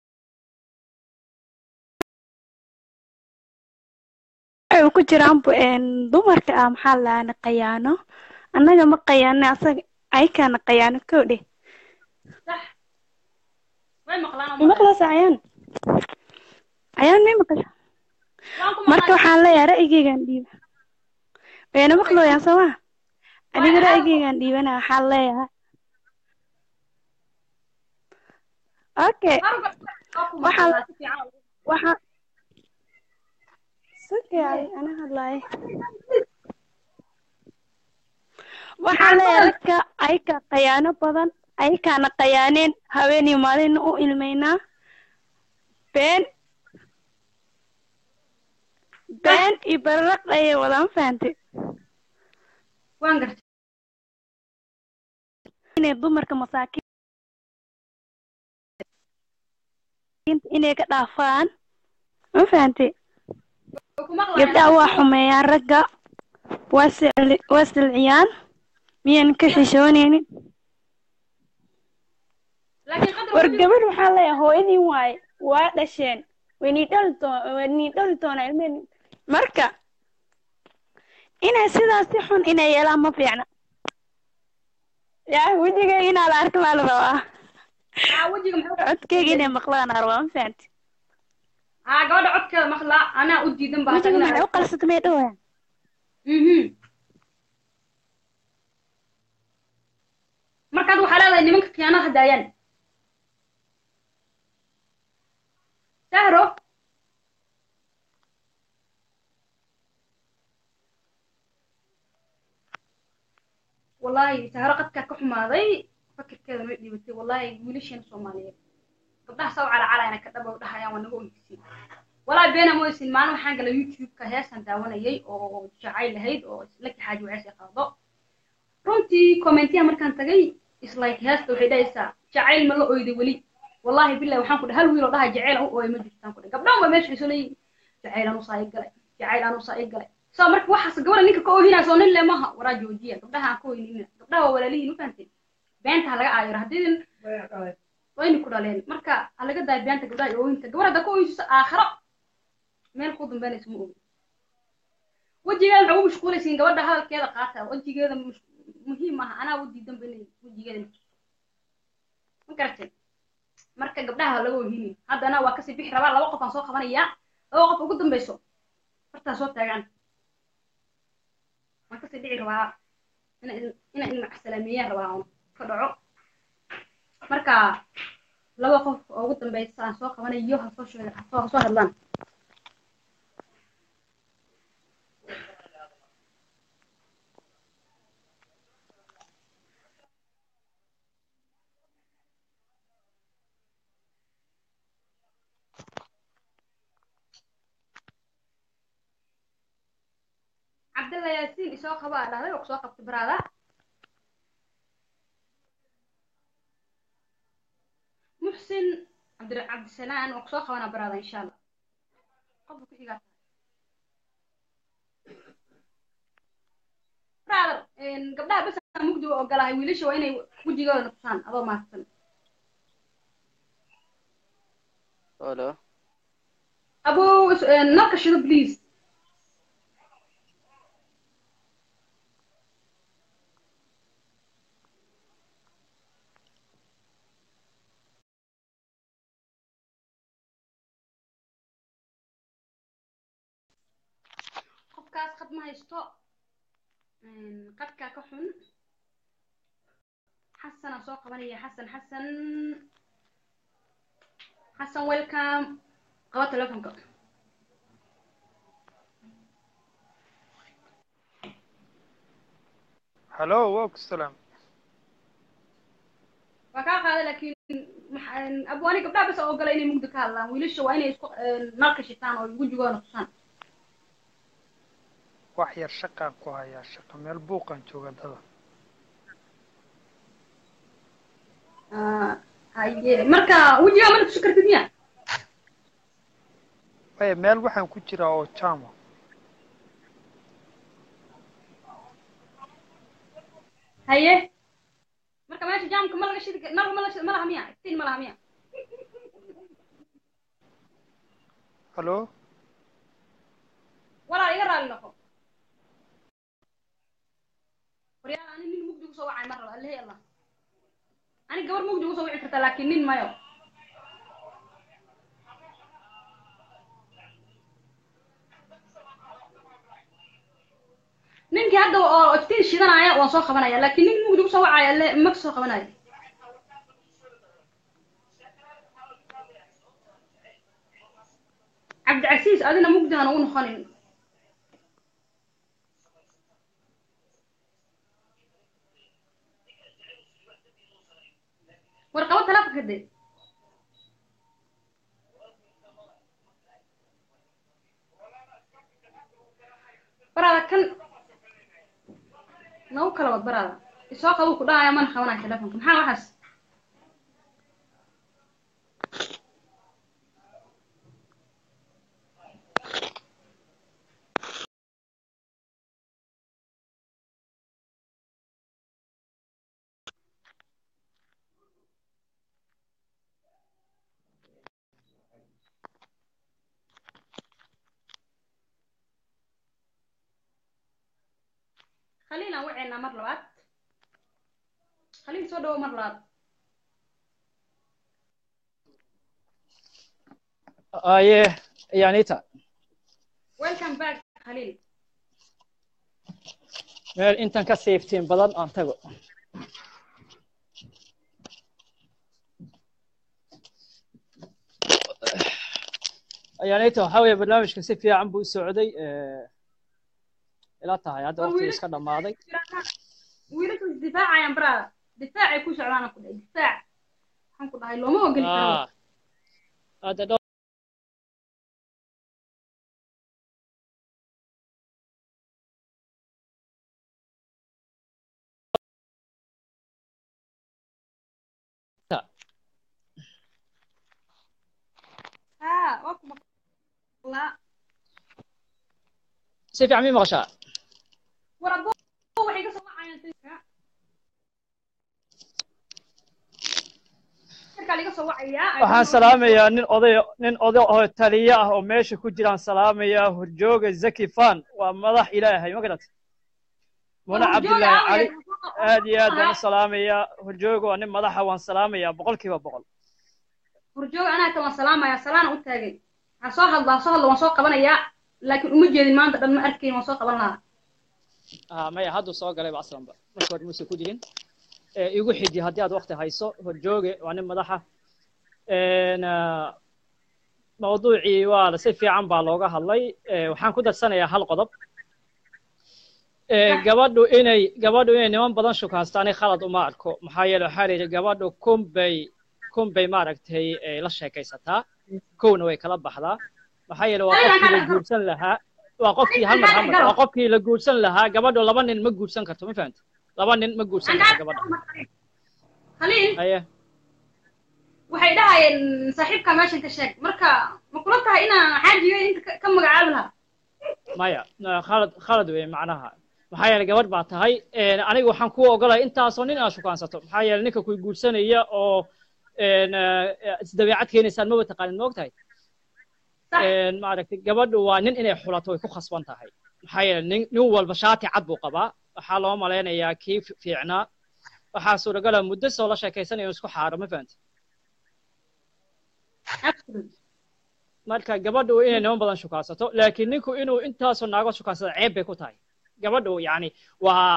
waxay ku jiraan bu dumarka ah maxaa laana qayaano annaga ma qayaano asaga aykaana qayaano kow dheh sax way maqlaan ma maqlaysa ayaan ayaan may maqasha marka waxaan leeyahay ra'yigeygaan dhiiba wayna maqlooyaan soo ma aniga ra'yigeygaan dhiibana waxaan leeyahay okay waxaan waxaan sugay ana hadlaay waxaan leeyahay dadka ayka qayaano badan aykaana qayaaneen haweenii maalina u ilmaynaa been been iyo bararaq ayay wadaan fahantay waan gartay inay dumarka masaakiinta inay ka dhaafaan ma fahantay gabdhaha waa xumeeyaan ragga waa sicli waa silciyaan miyaan ka xishoonaynin war gabadh waxaa leeyahay hooyadiin waaye waa dhasheen waynii dhali doon waynii dhali doonaa ilmeen marka inay sidaas si xun inay yeelaan ma fiicna yaa wejigayga inaa la arka maa la rabaa codkayga inay maqlaan aa rabaa ma fahanti haa gabadha codkeeda maqlaa anaa u diidan baa wejiga maxay u qalsata may dhawayaan markaad waxaa leedahay nimanka khiyaanada daayaan sahro wallahi sahro qadkaa ka xumaaday fakirkeeda may dhibatay wallahi wiilasheena soomaaliyeed gabdhaha saw calacalaana ka dhaba dhahayaan waa naga oysin walaa beena moysin maalin waxaan galay youtube-ka heesaan daawanayay oo jacayl lahayd oo islaki xaaji waceys qaado runtii commentiyaha markaan tagay islike heesta waxay dhahaysaa jacayl ma la oyday weli wallahi billahi waxaan ku dhahay hal wiil oo dhaha jacayl aan u ooyay ma jirtaan ku dhahay gabdhahan baa meesha xiso leeyihin jacayl aan usaa i galay jacayl aan usaa i galay soo marka waxaas gabadha ninka ka oohinaa soo nin le maha waraa joojiya gabdhaha aan ka ooynina gabdhaha waa walaalihiin u fahantay beenta ha laga aayaro haddii wayna ku dhaleen marka ha laga daayo beenta gabdhaha iyo ooyinta gabar hadda ka ooysiso aakhiro meel ku dambeynaysa ma ogi wejigeeda maxaa ugu mashquulaysiin gabadha hadalkeeda qaata wejigeeda muhiim aha anaa u diidan ba inay wejigeeda ma garatay marka gabdhaha laga ohinin haddana waa kasii bixi rabaa laba qof aan soo qabanayaa laba qof ugu dambeyso hortaa soo taagaan waan kasii dhici rabaa ina ina inmacsalaamiyaan rabaa on ka dhaco marka laba qof oo ugu dambeysa aan soo qabanayo ha soo sheega ha soo hadlaan cabdalla yaasiin isoo qaba aa dhahday oo kusoo qabtay baraada muxsin cabdi cabdisalaan waa kusoo qabanaa baraada insha allah qofka ku xigaa brother gabdhaha bas aan mugdi u ogolahay wiilasha waa inay wejigooda tusaan adoo maadsan Hello. abow is- nalka shido please qofkaas qad ma haysto qadkaa ka xun xasanaa soo qabanaya xasan xasan xasan welcome qaba telefonka hallo waa ku salaam waa kaa qaaday laakiin maxa- abwaani gabdhaha bas oo ogola inay mugdi ka hadlaan wiilasha waa inay isku nalka shitaan oo wejigoona tusaan wax yar shaqaan ku hayaa shaqa meel buuqan jooga dada Ah, haye marka wejigaa mana tusi kartid miya maya meel waxaan ku jiraa oo jama haye marka meesha jaamka ma laga shidi kar- nalka ma la shidi- ma laha miya iftiin ma laha miya hallo walaal iga raali noqo waryaal ani nin mugdi kusoo wacay mar raba allahi allah ani gabar mugdi kusoo wici karta laakiin nin mayo ninkii hadda oo iftiin shidanaya waan soo qabanaya laakiin nin mugdi kusoo wacaya alle ma kasoo qabanaya cabdicasiis adina mugdi hana u noqonin war qabo talaafka kadib baraada kan nagu kala wad baraada isoo qabu ku dhahaya mana qabanaya telefonka maxaa waxaas khaliil aan waceynaa mar labaad khaliil soo dhawo mar labaad aye yanita welcome back khaliil meel intan ka siiftiin badan aan tago yanita waxaa weeye barnaamijka si fiican buu u socday eh, ila tahay hadda Waa waqtigu wiilasha- iska dhammaaday wiilashu isdifaacayaan baraada difaacay ku socdaan ku dhahay difaac waxaan ku dhahay looma ogoli karo Ah, hadda dhowr ha waa ku maqlaa si fiican mii maqashaa war abo waxay ka soo wacayaan dadka markaa laga soo wacayaa waxaan salaamayaa nin oday nin oday oo taliye ah oo meesha ku jiraan salaamayaa horjooga zaki fan waa madax ilaahay ma garat muna cabdillaahi cali aad iyo aad baan u salaamayaa horjooga waa nin madaxa waan salaamayaa boqol kiiba boqol horjooga anaa ta waan salaamayaa salaana u taagay ha soo hadla ha soo hadla waan soo qabanayaa laakiin uma jeedin maanta dhan ma arkayn waan soo qaban lahaa ah maya hadduu soo galayba aslanba marka hore muuse ku jirin Eh, igu xiji haddii aad waqti hayso horjooge waa nin madaxa En, ah, mawduucii waa la- si fiican baa looga hadlay Eh, waxaan ku darsanayaa hal qodob Eh, gabadhu inay gabadhu inay niman badan shukaastaani khalad uma arko maxaa yeele waxaa la yidhi gabadhu kun bay kun bay maaragtay eh, la sheekaysataa kowna way kala baxdaa maxaa yeele waa qofkii la guursan lahaa waa qofkii hal mar hal mar Galo. waa qofkii la guursan lahaa gabadhu laba nin ma guursan karto ma fahamti laba nin ma guursan karto gabadha khaliil haye waxay dhahayeen saaxiibka meeshan ka sheeg marka ma kula tahay inaan xaajiga inta ka- ka magacaabi lahaa maya na- khalad khalad weeye macnaha maxaa yeelay gabadh baa tahay een, aniga waxaan kuu ogolahay intaasoo nin aad shukaansato maxaa yeelay ninka ku guursanaya oo een, eh, isdabeecad keenaysaan maba taqaanin ma ogtahay een, maaragtay gabadhu waa nin inay xulato way ku khasban tahay maxaa yeelay nin nin walba shaati cad buu qabaa waxaa loo malaynayaa kii fi- fiicnaa waxaa suuragala muddo soo la sheekaysanaya inuu isku xaaro ma fahamti marka gabadhu inay niman badan shukaansato laakiin ninku inuu intaasoo naago shukaansada ceeb bay ku tahay gabadhu yani waa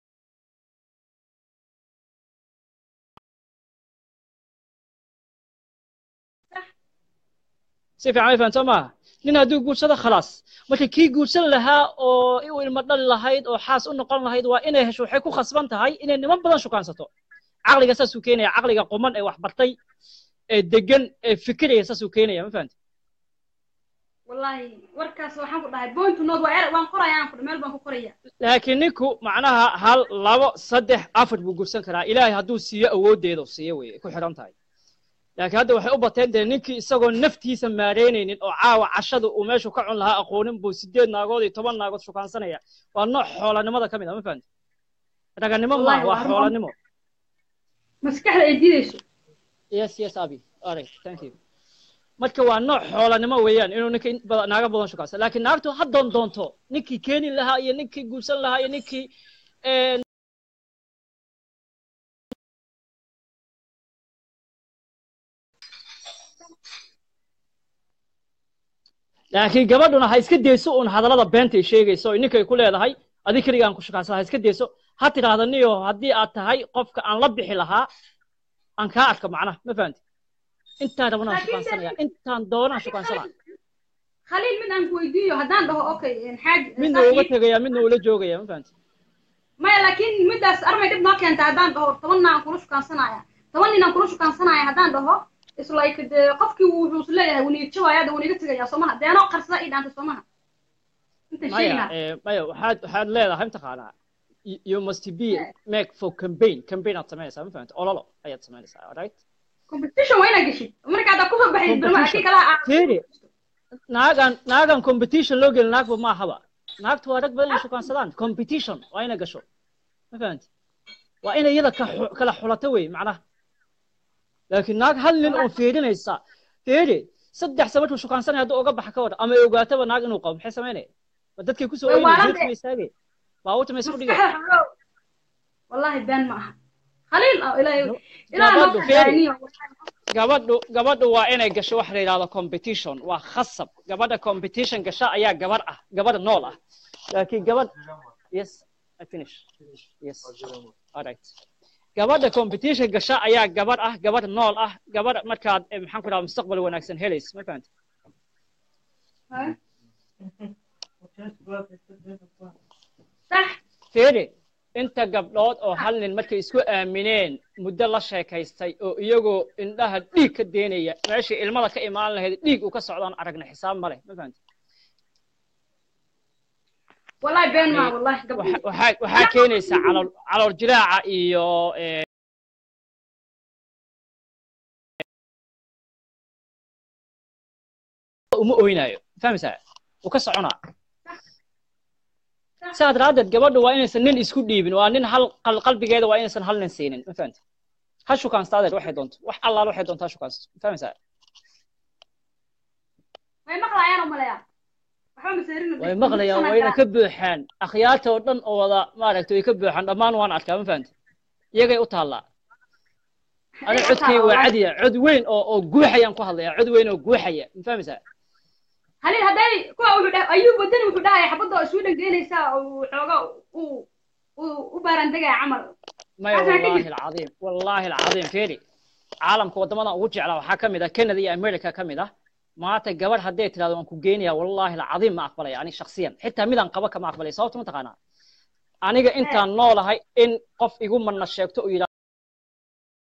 si fiican way fahamtoo maaha nin hadduu guursado khalaas marka kii guursan lahaa oo u ilmo dhali lahayd oo xaas u noqon lahayd waa inay hesho waxay ku khasban tahay inay niman badan shukaansato caqliga saasuu keenaya caqliga quman ee wax bartay ee degan ee fikiraya saasuu keenaya ma fahamti wallaahi warkaas waxaan ku dhahay point to note waa er waan qoraya aan ku meel baan ku qoraya laakiin ninku macnaha hal labo saddex afar buu gursan karaa ilaahay hadduu siiyo awooddeeda uu siiyo weye ku xidhan tahay laakiin hadda waxay u bateen dee ninkii isagoo naftiisa maareynaynin oo caawa cashada uu meeshu ka cun lahaa aqoonin buu sideed naagood iyo toban naagood shukaansanaya waa nooc xoolanimada ka mid a ma fahamti raganimo Wallahi, maaha waa waa xoolanimo maskaxda ay diidayso yes yes abi alright thank you marka waa nooc xoolanimo weeyaan inuu ninka in badan naaga badan shukaansan laakiin naagtu ha doon doonto ninkii keeni lahaa iyo ninkii guursan lahaa iyo ninkii een, laakiin gabadhuna ha iska dayso uun hadallada beenta ay sheegayso oo ninkay ku leedahay adig keligaan ku shukaansada ha iska dayso ha tidhaahda niyo haddii aad tahay qofka aan la bixi lahaa aan kaa arka macnaha ma fahanti intaan rabanaan shukaansanaya intaan doonaan shukaansanaa khaliil mid aan ku weydiiyo haddaan dhaho okay xaaji midna uga tegaya midna ula joogaya ma fahanti maya laakiin middaas armay dhib noo keenta haddaan dhaho toban nin aan kula shukaansanaya toban nin aan kula shukaansanaya haddaan dhaho is like dee qofkii wuxuu is leeyahay wuu niyadjabaya hadda wuu niga tegaya soomaha deenoo qarsada ii dhaantay soomaha inta sheegi maya lahaa eh, maya waxaad waxaad leedahay mataqaanaa you you must be make for campaign campaign aad samaynaysaa ma fahanti ololo ayaad samaynaysaa alright competition waa inaad geshid marka haddaa kusoo baxay barma Competition. kii kalaha fiiri naagan naagan competition loo gelin naagba maahaba naagtu waa rag badan inay shukaansadaan competition waa inay gasho ma fahanti waa inay iyada ka xu- kala xulato wey macnaha laakiin naag hal nin oo fiirinaysa fiiri saddex samarkuu shukaansanaya hadduu uga baxa ka wada ama ay ogaataba naag inuu qabo maxay samaynaya ma dadkay kusoo Way oynay waalan geedka dee. ma istaagay baabuurta ma isku dhigay maskaxda xogow wallahi been ma aha khaliil oo ilaahay ilaahay gabadhu noo fiiri xadaaniyo gabadhu gabadhu waa inay gasho waxa la yidhahdo competition waa khasab gabadha competition gasha ayaa gabar ah gabadha nool ah laakiin gabadh yes I finish yes all right gabadha competition gasha ayaa gabar ah gabar nool ah gabar markaad eh, maxaan ku dhahaa mustaqbal wanaagsan helays ma fahanta sax fiiri inta gabdhood oo hal nin markay isku aamineen muddo la sheekaystay oo iyagoo indhaha dhiig ka deenaya meeshii ilmada ka imaan lahayd dhiig uu ka socdaan aragna xisaab ma leh ma fahanta wallahi been ma wallahi gabdho waxa- waxaa waxaa keenaysaa calool calool jiraaca iyo eh, uma oynayo fahmaysaa wuu ka soconaa sidaa daraaddeed gabadhu waa inaysan nin isku dhiibin waa nin hal qal- qalbigeeda waa inaysan hal nin siinin ma fahamta ha shukaansta adeer waxay doonto wax allaal waxay doonto ha shukaansato ma fahmaysaa way maqlayaan oo maleeyaa waxba maseerin way maqlayaan wayna ka buuxaan akhyaarta oo dhan oo wada maaragtay way ka buuxaan dhammaan waan arkaa ma fahamta iyagay u taallaa aniga codkay waa cadiya cod weyn oo oo guuxayaan ku hadlayaa cod weyn oo guuxaya ma fahmaysaa halil hadday kuwa wuxuu dhahay ayuu wadani wuxuu dhahaya xabadda oo sweden geynaysaa oo xooga uu uu u baarandegaya camal maya Xasan ka wallaahi jir- alcadiim wallaahi alcadiim fiiri caalamka waddamada ugu jeclaa waxaa ka mid ah canada iyo america ka mid ah maanta gabadh hadday tidhahdo waan ku geenaya wallaahi alcadiim ma aqbalaya ani shaksiyan xitaa midaan qaba kama aqbalaya sababta ma taqaanaa aniga intaan noolahay in qof igu manna sheegto uu yidhahdo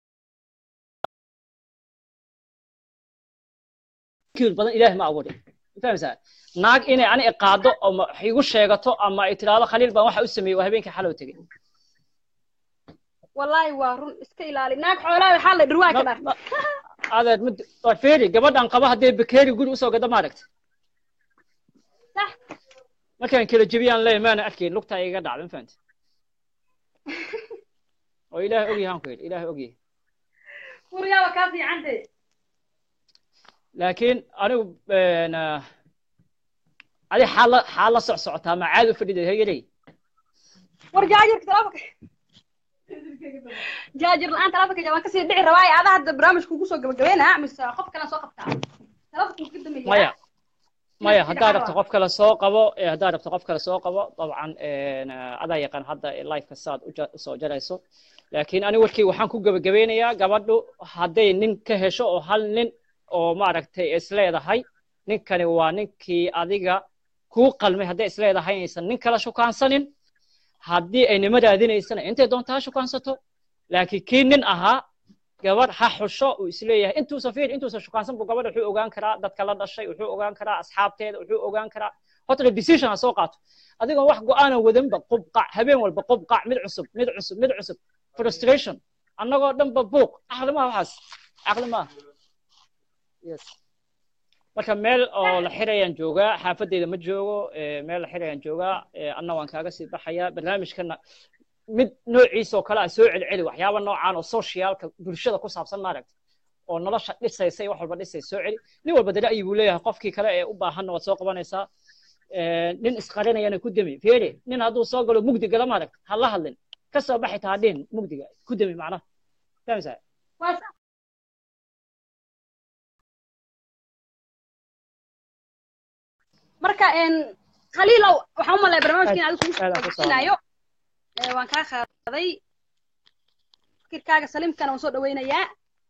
kiil badan ilaahi ma abuurin fahmaysaa naag inay ani iqaado ama wax igu sheegato ama ay tidhaahdo khaliil baan waxa u sameeyey waa habeenkii xalow tegey wallaahi waa run iska ilaali naag xoolaha waxaa la dhirwaa ka dhar adeer mid waa feeri gabadhan qaba haddee bakeeri guri usoo gada maaragta sax markaan kala jebiyaan leeyahay maana arkayn lugtaa iga dhacda ma fahamti oo ilaahay ogyahay aan ku yidhi ilaahay ogyahay gurigaaba kaa fiicante laakiin anigu een, ah, adi xaal la xaal la soc socotaa ma caadi u fadhida hegeley war jaajirka telefonka jaajir la-aan telefonka jabaan kasii dhici rabaaye adaa hadda barnaamijka kugu soo gabagabeynaa mise qof kale soo qabtaa telefonka ka dambeeya maya maya Nafsi haddaad dhaca rabto waa. qof kale soo qabo ee haddaad rabto qof kale soo qabo dabcan een, ah, adaa yaqaan hadda lifeka saad u ja- soo jarayso laakiin ani warkii waxaan ku gebagabeynayaa gabadhu hadday nin ka hesho oo hal nin oo maaragtay isleedahay ninkani waa ninkii adiga kuu qalmay hadday isleedahay inaysan nin kala shukaansanin haddii ay nima raadinaysana intay doonta ha shukaansato laakiin kii nin ahaa gabadh ha xusho uu isleeyahay intuusan fiir intuusan shukaansan buu gabadha wuxuu ogaan karaa dadka la dhashay wuxuu ogaan karaa asxaabteeda wuxuu ogaan karaa horta decision ha soo qaato adigoon wax go-aana wadanba qubqac habeen walba qubqac mid cusub mid cusub mid cusub frustration annagoo dhanba buuq caqli maaha waxaas caqli maaha yes marka meel oo la xirayaan joogaa xaafadeyda ma joogo eh, meel la xirayaan joogaa eh, anna waan kaaga sii baxayaa barnaamijkana mid noociisa oo kale ah soo celceli waxyaaba noocaan oo socialka bulshada ku saabsan maaragta oo nolosha dhisaysa iyo wax walba dhisaysa soo celi nin walba dara ayuu leeyahay qofkii kale ee u baahanna waad soo qabanaysaa Eh, nin isqarinayana ku demi feere nin hadduu soo galo mugdi gala maaragta ha la hadlin ka soo baxi taa dhihin mugdiga ku demi macnaha fahmaysaa waa sax marka een khaliilow waxaan u malaya barnaamijka in adigu kugu aad aan ku soo sooinayo waan kaa qaaday fikirkaaga saliimkana waan soo dhaweynayaa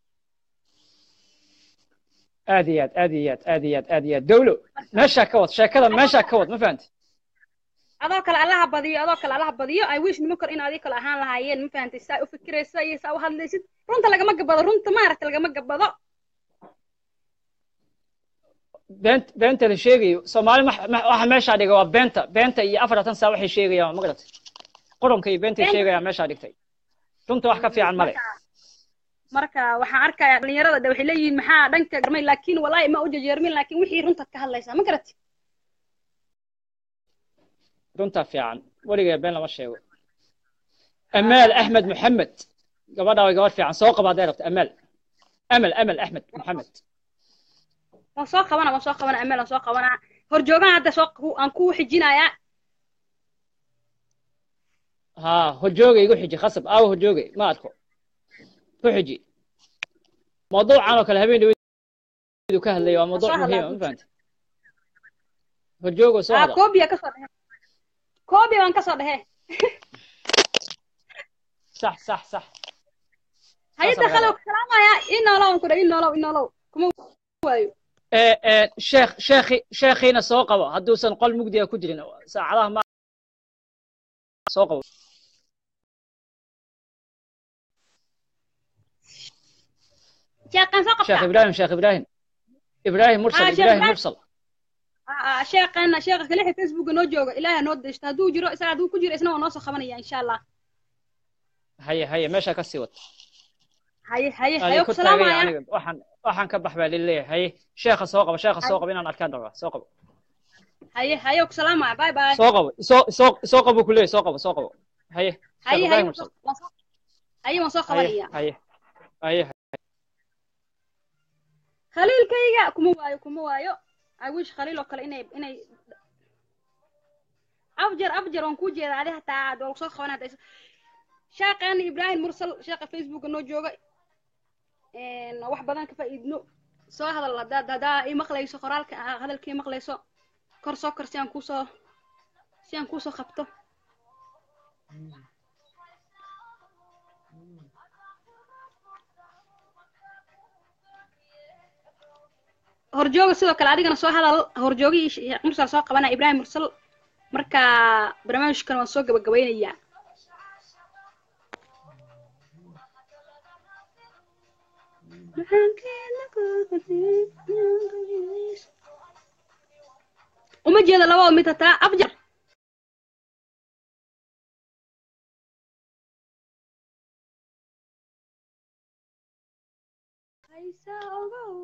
aad iyo aad aad iyo aad aad iyo aad aad iyo aad dawlo meeshaa ka wad sheekada meeshaa ka wad ma fahamti adoo kale allaha badiyo adoo kale allaha badiyo i wish niman kor in adii kale ahaan lahaayeen ma fahantay saa u fikiraysa iyo saa u hadlaysid runta lagama gabado runta maaragta lagama gabado beent beenta la sheegayo soomaali ma- ma- waxa meeshaa dhigay waa beenta beenta iyo afaratan saa waxay sheegayaan ma garatay qurunka iyo beentay Beenta. sheegayaan meeshaa dhigtay runta wax ka fiican male marka waxaan arkayaa dhalinyarada de waxay leeyihiin maxaa dhanka garmay laakiin walaahi ma u jejeermin laakiin wixii runtaad ka hadlaysaa ma garatid runta fiican weligee been lama sheego amaal axmed maxamed gabadha way gabadh fiican soo qaba hadday rabto amaal amal amal axmed maxamed waan soo qabana waan soo qabana amel waan soo qabanaa horjoogaha hadda soo ku- aan ku xijinayaa ها هجوجي يقول حجي خصب أو هجوجي ما أدخل هو حجي موضوع عنه كل هبين يدو كهل لي موضوع Soo hadlaa مهم ما فهمت هجوجي ah سؤال koobiya kasoo dhehe koobiya waan kasoo dhehe صح صح صح hayata Saas khalow salaamaya inoolow aan ku dhahay inoolow inoolow kuma waayo إيه إيه شيخ شيخي شيخينا سوقه هدو سن قل مقدي كجرين ساعة ما سوقه sheeqan soo شيخ qabtaa إبراهيم شيخ إبراهيم إبراهيم مرسل آه، شيخ إبراهيم إبراهيم. مرسل Ah, sheeqana sheeqa kalexa facebooka noo jooga ilaaha noo deshta hadduu jiro isaga hadduu ku jiro isna waa noo soo qabanaya insha allah هيا هيا ماشي كسيوت haye haye haye أنا ku كنت salaamaya يعني وحن وحن كبح بالله هي شيخ سوقه شيخ سوقه بينا أركان دوا سوقه haye haye ku salaamaya bye bye سوقه سوق سوق سوقه بكله سوقه سوقه هي haye شيخ haye إبراهيم waan soo- مرسل waan soo- haye waan soo هي qabanaya هي هي khaliilkayga kuma waayo kuma waayo i wish khaliil oo kale inay inay afjar afjar waan kuu jeeda adi hataa aad waa soo qaban hadda sheeqeena ibraahim mursal sheeqa facebooka noo jooga een, wax badan ka faa'iidno soo hadal haddaad haddaa ii maqlayso qoraalka ah, hadalka ii maqlayso kor soo kor si aan kuusoo si aan kuusoo qabto horjooga sidoo kale adigana soo hadal horjoogihii Sheekh mursal soo qabana ibraahim mursal marka barnaamijkan waan soo gabagabaynayaa uma jeedo labada mid hataa abjar haysa ogow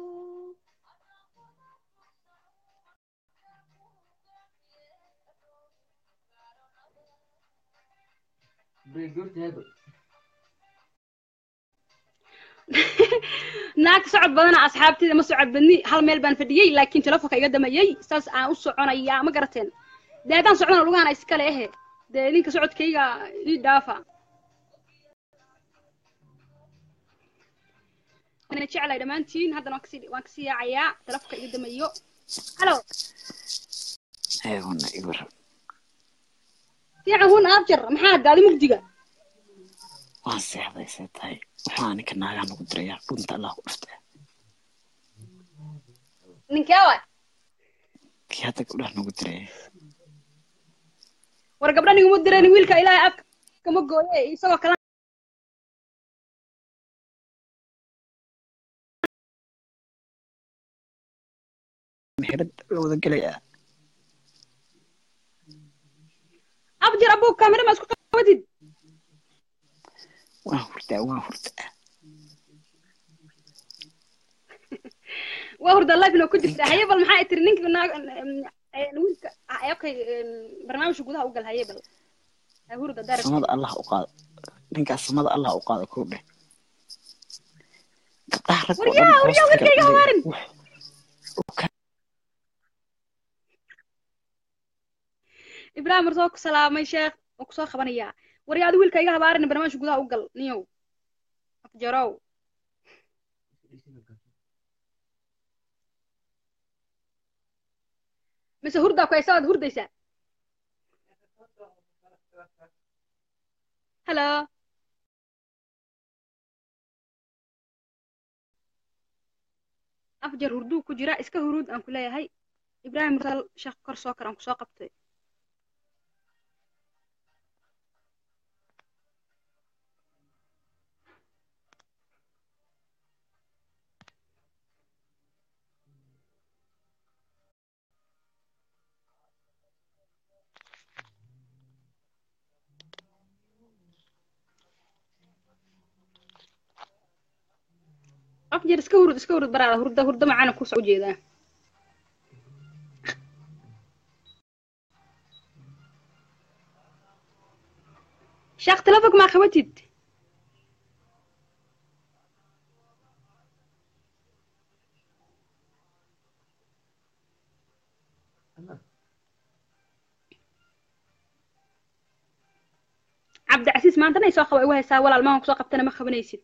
naag socod badana asxaabteeda ma socod badni hal meel baan fadhiyey laakiin telefonka iga damayey saas aan u soconayaa ma garateen dee haddaan socdana lugaana iskale ehe dee ninka socodkayga ii dhaafa ana jeclay dhammaantiin haddana waan kasii waan kasii yaacayaa telefonka iga damayo halo ayaguna ibar fiican hun abjar maxaa gaadi mugdiga waan seexday see tahay waxaa ninka naagaa nagu dirayaa dhunta allah ku dhufta ninkee waay kii hadda gabdhaha nagu diraya war gabdha niguma direen wiilka ilaahay afka kama gooye isagoo kala mexirad la wada gelaya abjar abuu kaamira ma isku qabatid waan hurdaa waan hurdaa waa hurda live inoo ku jirta haye bal maxaa tiri ninka naag wiilka okay barnaamijka gudaha u gal haye bal ha hurda darag samada allah u qaado ninkaas samada allah u qaado kow dheh gabdhaha rag oo dhan waryaa waryaa hoosta wiilkayga gabdhaha hawaarin ibraahim war soo ku salaamay sheekh oo kusoo qabanayaa waryaa adi wiilka iga habaarin barnaamijka gudaha u gal niyow afjarow mise hurdaa ku haysa waad hurdaysaa halo afjar hurduu ku jira iska huruud aan ku leeyahay ibraahim mursal sheekh kor soo kar aan kusoo qabtay afjar iska hurud iska hurud baraada hurda hurda macana ku soo jeedaa sheekh telefonka maa qabatid cabdicasiis maantana ay soo qaba igu haysaa walaal maahan kusoo qabtana ma qabanaysid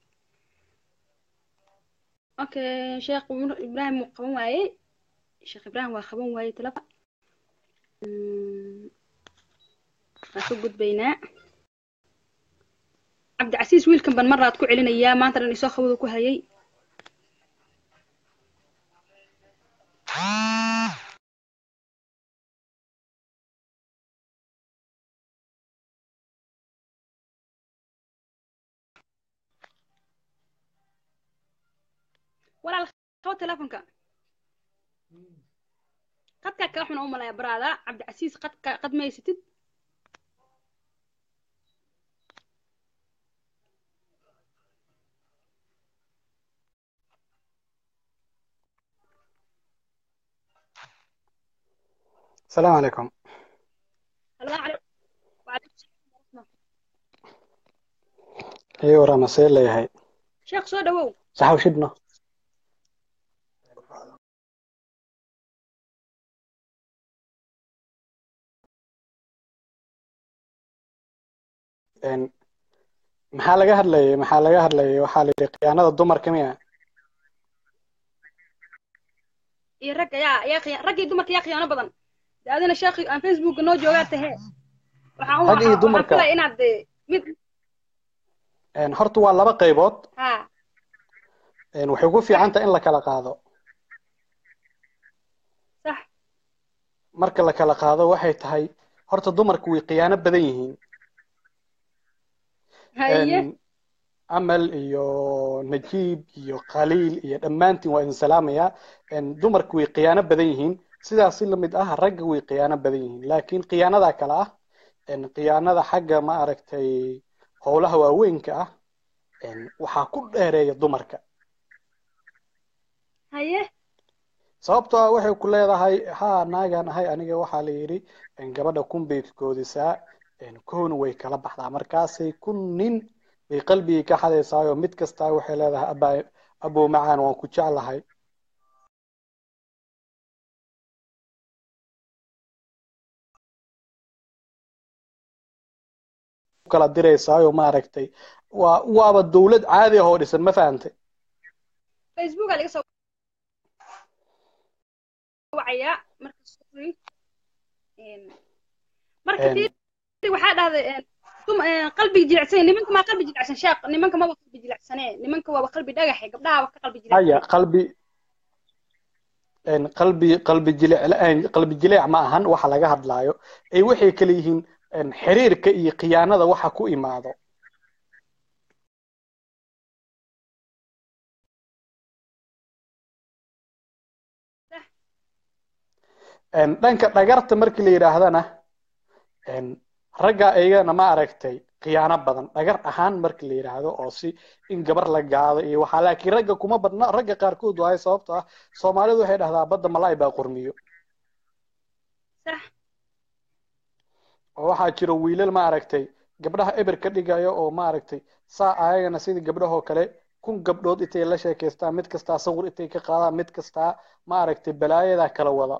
okay sheekh ibraahim wuu qaban waayey sheekh ibraahim waa qaban waayey telefon waan ka gudbaynaa cabdicasiis wiilkan ban maraad ku celinayaa maanta dhan isoo qabadu ku hayay walaal qabo telefonka qadkaa kaa xuna u malaya baraada cabdicasiis qadka qad ma haysatid السلام عليكم salaamu calaykum waalaikum salaam ايوه ورا سير لي هاي sheekh soo dhawow صح وشدنا een maxaa laga hadlayay maxaa laga hadlayay waxaa la yidhi khiyaanada dumarka miya iyo ragga yaa yaa khiya raggii dumarka yaa khiyaano badan de adina sheekhi aan facebooka noo joogaa tahee waxaan u Rag iyo waxaan dumarka. filaya inaad de mid een horta waa laba qaybood ha een waxay ku fiican tahay in la kala qaado sax marka la kala qaado waxay tahay horta dumarku way khiyaano badan yihiin haye een amal iyo najiib iyo khaliil iyo dhammaantiin waa idin salaamayaa een dumarku way khiyaano badan yihiin sidaas si lamid ah ragga way khiyaano badan yihiin laakiin khiyaanada kale ah een, khiyaanada xagga ma aragtay howlaha waaweynka ah een, waxaa ku dheereeya dumarka haye sababtoo ah waxay ku leedahay haa naagaan ahay aniga waxaa la yidhi een, gabadha kun bay koodisaa een, koona way kala baxdaa markaasay kun nin bay qalbigii ka xadaysaayo mid kastaa waxay leedahay abaa abow macaan waan ku jeclahay u kala diraysaayo maaragtay waa waaba dowlad caadi ah oo dhisan ma fahantay facebooka laga soo wacayaa marka sorry Een, marka Een, tii waxaa dhahday een, dum een, qalbiga jilicsan nimanka maa qalbi jilicsan sheekh nimanka maba qalbi jilicsane nimanka waaba qalbi dhagaxe gabdhaha waa ka qalbi haya jilicsan qalbi een, qalbi qalbi jilic la-aan qalbi jilic ma ahan waxa laga hadlaayo ay waxay kala yihiin een, xiriirka iyo khiyaanada waxa ku imaado Een, dhanka dhagarta markii la yidhaahdana een, ragga iyagana ma aragtay khiyaano badan dhagar ahaan markii la yidhaahdo oo si in gabar la gaado iyo waxaa laakiin ragga kuma badna ragga qaarkood waayo sababtoo ah soomaalidu waxay dhahdaa badda malaay baa qormiyo sax oo waxaa jira wiilal ma aragtay gabdhaha eber ka dhigaya oo ma aragtay saa ayagana sidii gabdhahoo kale kun gabdhood intay la sheekaystaan mid kastaa sawir intay ka qaadaan mid kastaa ma aragtay balaayadaa kala wada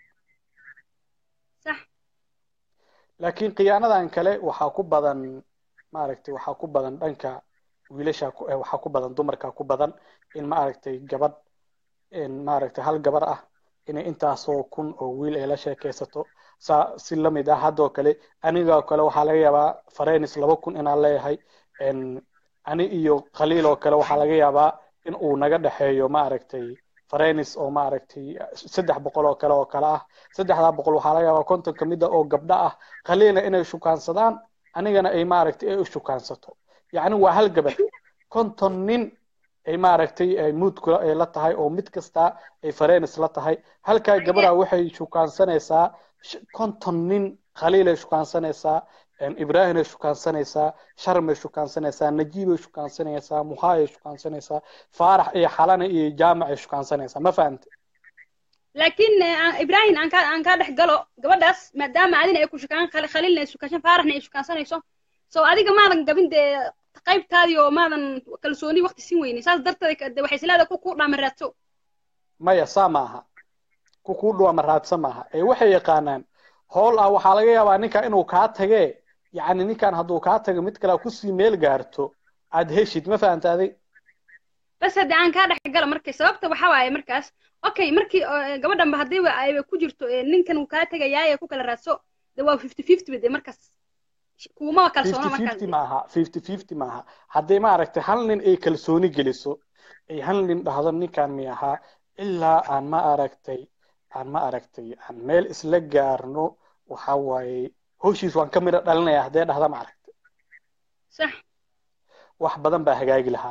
sax laakiin khiyaanadan kale waxaa ku badan maaragtay waxaa ku badan dhanka wiilasha ku- eh, waxaa ku badan dumarka ku badan in maaragtay gabadh in maaragtay hal gabar ah inay intaasoo kun oo wiil ay la sheekaysato saa si lamid ah haddoo kale anigoo kale waxaa laga yaabaa farenis laba kun inaan leeyahay n ani iyo khaliil oo kale waxaa laga yaabaa in uu naga dhexeeyo maaragtay farenis oo maaragtay saddex boqol oo kale oo kale ah saddexdaa boqol waxaa laga yaabaa konton ka mid a oo gabdho ah khaliilna inay shukaansadaan anigana ay maaragtay ay u shukaansato yacni waa hal gabar konton nin ay maaragtay ay muudkula ay la tahay oo mid kastaa ay farenis la tahay halkaa gabadha waxay shukaansanaysaa sh- konton nin khaliilay shukaansanaysaa ibraahimay shukaansanaysaa sharmay shukaansanaysaa najiibay shukaansanaysaa muhaayay shukaansanaysaa faarax iyo xalana iyo jaamacay shukaansanaysaa ma fahante laakiin eh, aan- ibrahim aan kaa aan kaa dhex galo gabadhaas maadaama adina ay ku shukaan khali- khaliilna ay shukaashan faaraxna ay shukaansanayso so adiga maadan gabin dee qaybtaadii oo maadan kalsooni waqti siin weynin saas darteed de waxay isleedahay ku ku dhaama raadso maya saa maaha ku kuu dhuwama raadsan maaha ee waxay yaqaanaan howl ah waxaa laga yaabaa ninka inuu kaa tagee yacni ninkan hadduu kaa tago mid kale kusii meel gaarto aad heshid ma fahanta adig bas hadde aan kaa dhex galo markay sababta waxaa waaye markaas okay markii oo, gabadhanba haddiiba ayba ku jirto eh, ninkan uu kaa tegayaa ee ku kala raadso de waa fifty fifty ba de markaas kuumaba kalsoono fifty markaas fifty maaha fifty fifty maaha haddii maaragtay hal nin ay kalsooni geliso ay hal nin dhahdo ninkan mi ahaa ilaa aan ma aragtay aan ma aragtay aan meel isla gaarno waxa waaye howshiis waan ka midho dhalinaya haddee dhahda ma aragtay sax wax badan baa hagaagi lahaa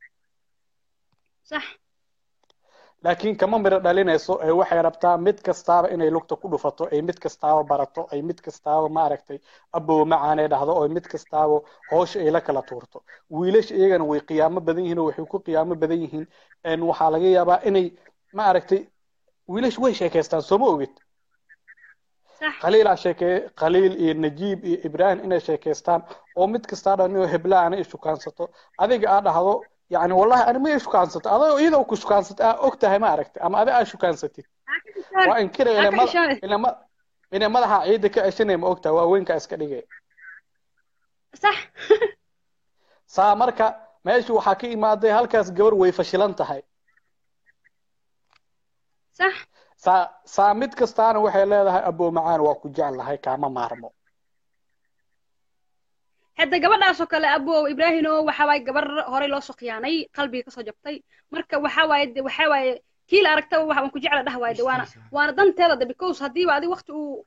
sax laakiin kama midho dhalinayso ee waxay rabtaa mid kastaaba inay lugta ku dhufato ay mid kastaaba barato ay mid kastaaba maaragtay abow macaan ay dhahdo oo mid kastaaba hoosha ay la kala tuurto wiilasha iyagana way qiyaamo badan yihiin oo waxay ku qiyaamo badan yihiin een waxaa laga yaabaa inay maaragtay wiilasha way sheekaystaan sooma ogid sax khaliilaa sheekee khaliil iyo najiib iyo ibraahim inay sheekaystaan oo mid kastaa dhan hebla ana ishukaansato adiga aa dhahdo yani wallahi ani ma ishukaansato adoo iyadoo ku shukaansato aa og tahay ma aragtay ama adi aa shukaansatid waa inkira Aa ina ka mada xishoonay. ina ma ina madaxa ciidda ka ceshanaya ma og tahay waa weynkaa iska dhigay sax saa marka meesha waxaa ka imaaday halkaas gabar way fashilan tahay sax saa saa mid kastaana waxay leedahay abow macaan waa ku jeclahay kaama maarmo hadda gabadhaas oo kale abow ibraahino waxa waaye gabar horey loo soo khiyaanay qalbiga kasoo jabtay marka waxa waaye de waxa waaye kii la aragtaba waxa waan ku jecla dhah waaye de waana waana danteeda de because haddiiba adi waqti uu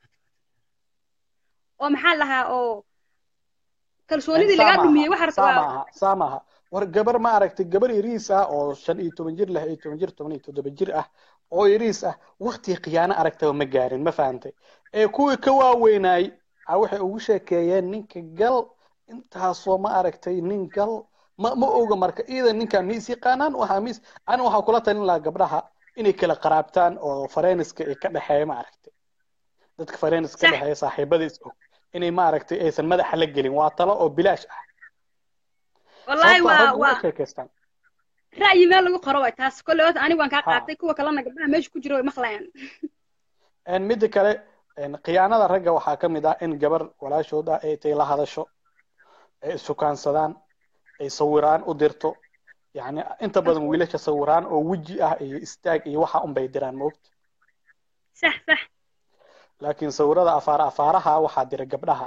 oo maxaa lahaa oo kalsoonidii saa lagaa maaha dhumiyey waxa rabta saa waa maaha saa maaha war gabar ma aragtay gabar yariis ah oo shan iyo toban jir lix iyo toban jir toban iyo toddoba jir ah oo yariis ah waktii khiyaano aragtaba ma gaarin ma fahantay ee kuwii ka waaweynaay a waxay ugu sheekeeyeen ninka gal intaasoo ma aragtay nin gal ma ma oga marka iidan ninkan ma is yaqaanaan waxaa mis ani waxaa kula talin lahaa gabdhaha inay kala qaraabtaan oo fareeniska ay ka dhexeeya ma aragtay dadka fareeniska ka dhexeeya saaxiibadiis og inay ma aragtay aysan madaxa la gelin waa talo oo bilaash ah wallaahi sababtoo waa raggu way waa sheekaystaan ra'yi meel lagu qoro waay taas kolley horta aniga waan kaa ha qaatay kuwa kalena gabdhaha meesha ku jira way maqlayaan En midda kale en khiyaanada ragga waxaa ka mid ah in gabar walaashood ah ay tay la hadasho ay issukaansadaan ay sawiraan u dirto yacni inta badan wiilasha sawiraan oo weji ah iyo istaag iyo waxa unbay diraan moogta sax sax laakiin sawirada afaar afaaraha waxaa dira gabdhaha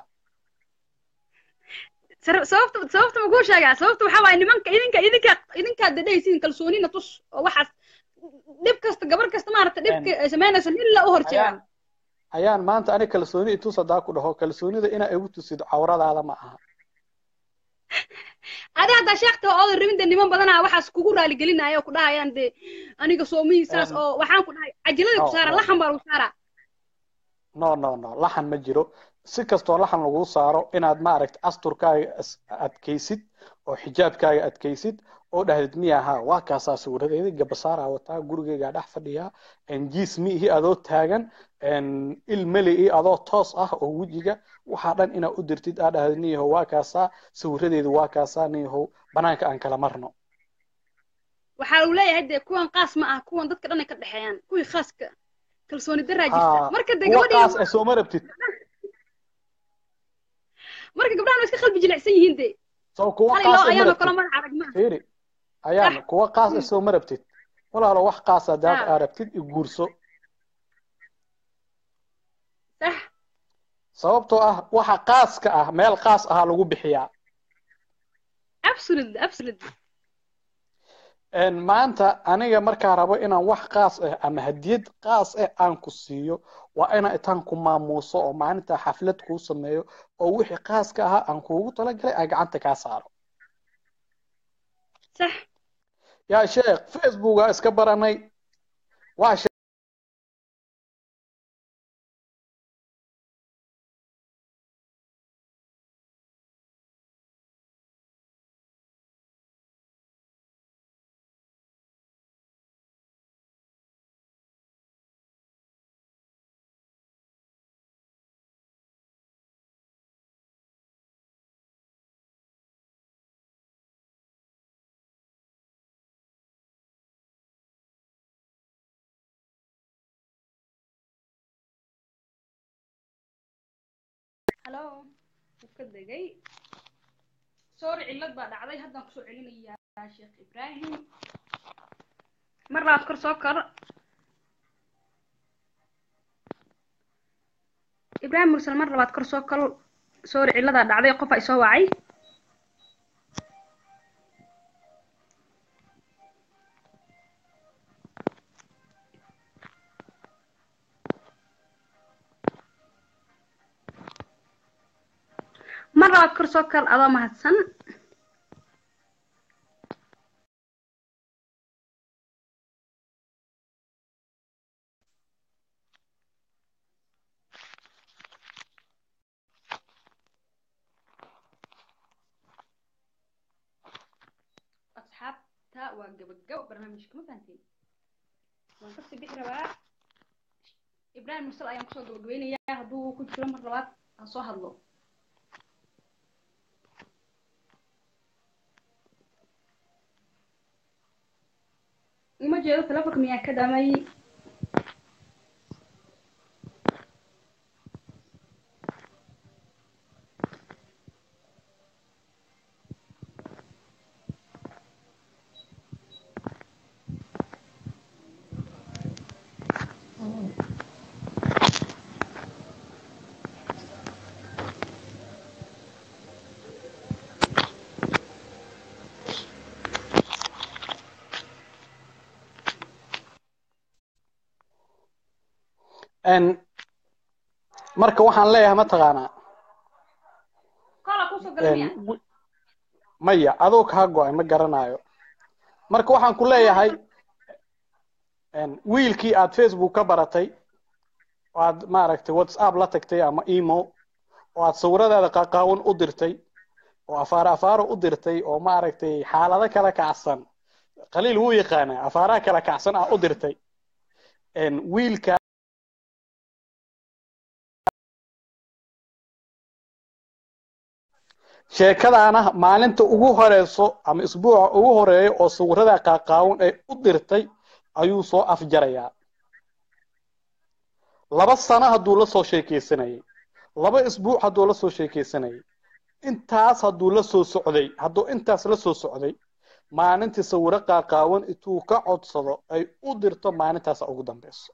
Sar- sababta sababta ma kuu sheegaa sababta waxaa waaye nimanka idinka idinka idinkaa dadhaysiin kalsoonina tus oo waxaas dhib kasta gabar kasta maaragta dhibka ay samaynayso nin la u horjeeda ayaan ayaan maanta ani kalsooni itus hadaa ku dhaho kalsoonida inaa igu tusid cawradaada ma aha adi haddaa sheekta oo oodan rabin dee niman badanaa waxaas kugu raaligelinaya oo ku dhahayaan dee aniga soomihiisaas En, oo waxaan ku dhahay cajiladii ku no saara no laxan baa lagu saaraa no no no laxan ma jiro si kastoo laxan lagu saaro inaad maaragta asturkaaga is- adkaysid oo xijaabkaaga adkaysid oo dhahdid miya ha waa kaasaa sawiradeeda gabasaaraa wataa gurigaygaa dhex fadhiyaa jiis miihi adoo taagan il meli adoo toos ah oo wejiga waxaa dhan inaad u dirtid aa dhahdid niyahow waa kaasaa sawiradeedu waa kaasaa niyahow banaanka aan kala marno waxaa lagu leeyahay dee kuwan qaas ma ah kuwan dadka dhan ay ka dhexeeyaan kuwii khaaska kalsooni daraa jirta ha marka dee kuwa gabadhii qaas ee sooma rabtid marka gabdhahan way iska qalbi jilicsan yihiin dee soo kuwa qalay loo qaas ee ma ayaanoo kale rabtid madax adag ma fiiri ayaan kuwa qaas ee sooma rabtid walaalo wax qaas hadaad ah aa rabtid i guurso sax sababtoo ah waxa qaaska ah meel qaas ahaa lagu bixiyaa absolutely absolutely En maanta aniga markaa rabo inaan wax qaas ah ama hadiyad qaas ah aan ku siiyo waa inaan itaan ku maamuuso oo maalinta xaflad kuu sameeyo oo wixii qaaska ahaa aan kuugu talagalay aan gacanta kaa saaro sax yaa sheekh facebooka iska baranay waa she- hallo wuu ka degay sorry cillad baa dhacday haddaan kusoo celinayaa sheekh ibraahim mar labaad kor soo kor ibraahim mursal mar labaad kor soo kor sorry cilladaa dhacday qofaa isoo wacay mar labaad kor soo kor adoo mahadsan asxaabta waa gabagabo barnaamijka ma fahanteen waan kasii bixi rabaa ibraahim mursal ayaan kusoo gabagabeynayaa hadduu ku jiro mar labaad ha soo hadlo uma jeedo telefonka miyaa ka damay en marka waxaan leeyahay mataqaanaa kola kusoo gala en miya wi- maya adoo kaa go-ay ma garanayo marka waxaan ku leeyahay wiilkii aad facebook ka baratay oo aad maaragtay whatsapp la tagtay ama emo oo aad sawiradaada qaqaawan u dirtay oo afaaro afaaro u dirtay oo maaragtay xaalado kala kacsan qaliil wuu yaqaanaa afaaraha kala kacsan ah u dirtay wiilka sheekadaana maalinta ugu horeyso ama isbuuca ugu horeeya oo sawirada qaaqaawan ay u dirtay ayuu soo afjarayaa laba sano hadduu la soo sheekeysanayay laba isbuuc hadduu la soo sheekeysanayay intaas hadduu la soo socday hadduu intaas la soo socday maalintii sawiro qaaqaawan intuu ka codsado ay u dirto maalintaasa ugu dambeyso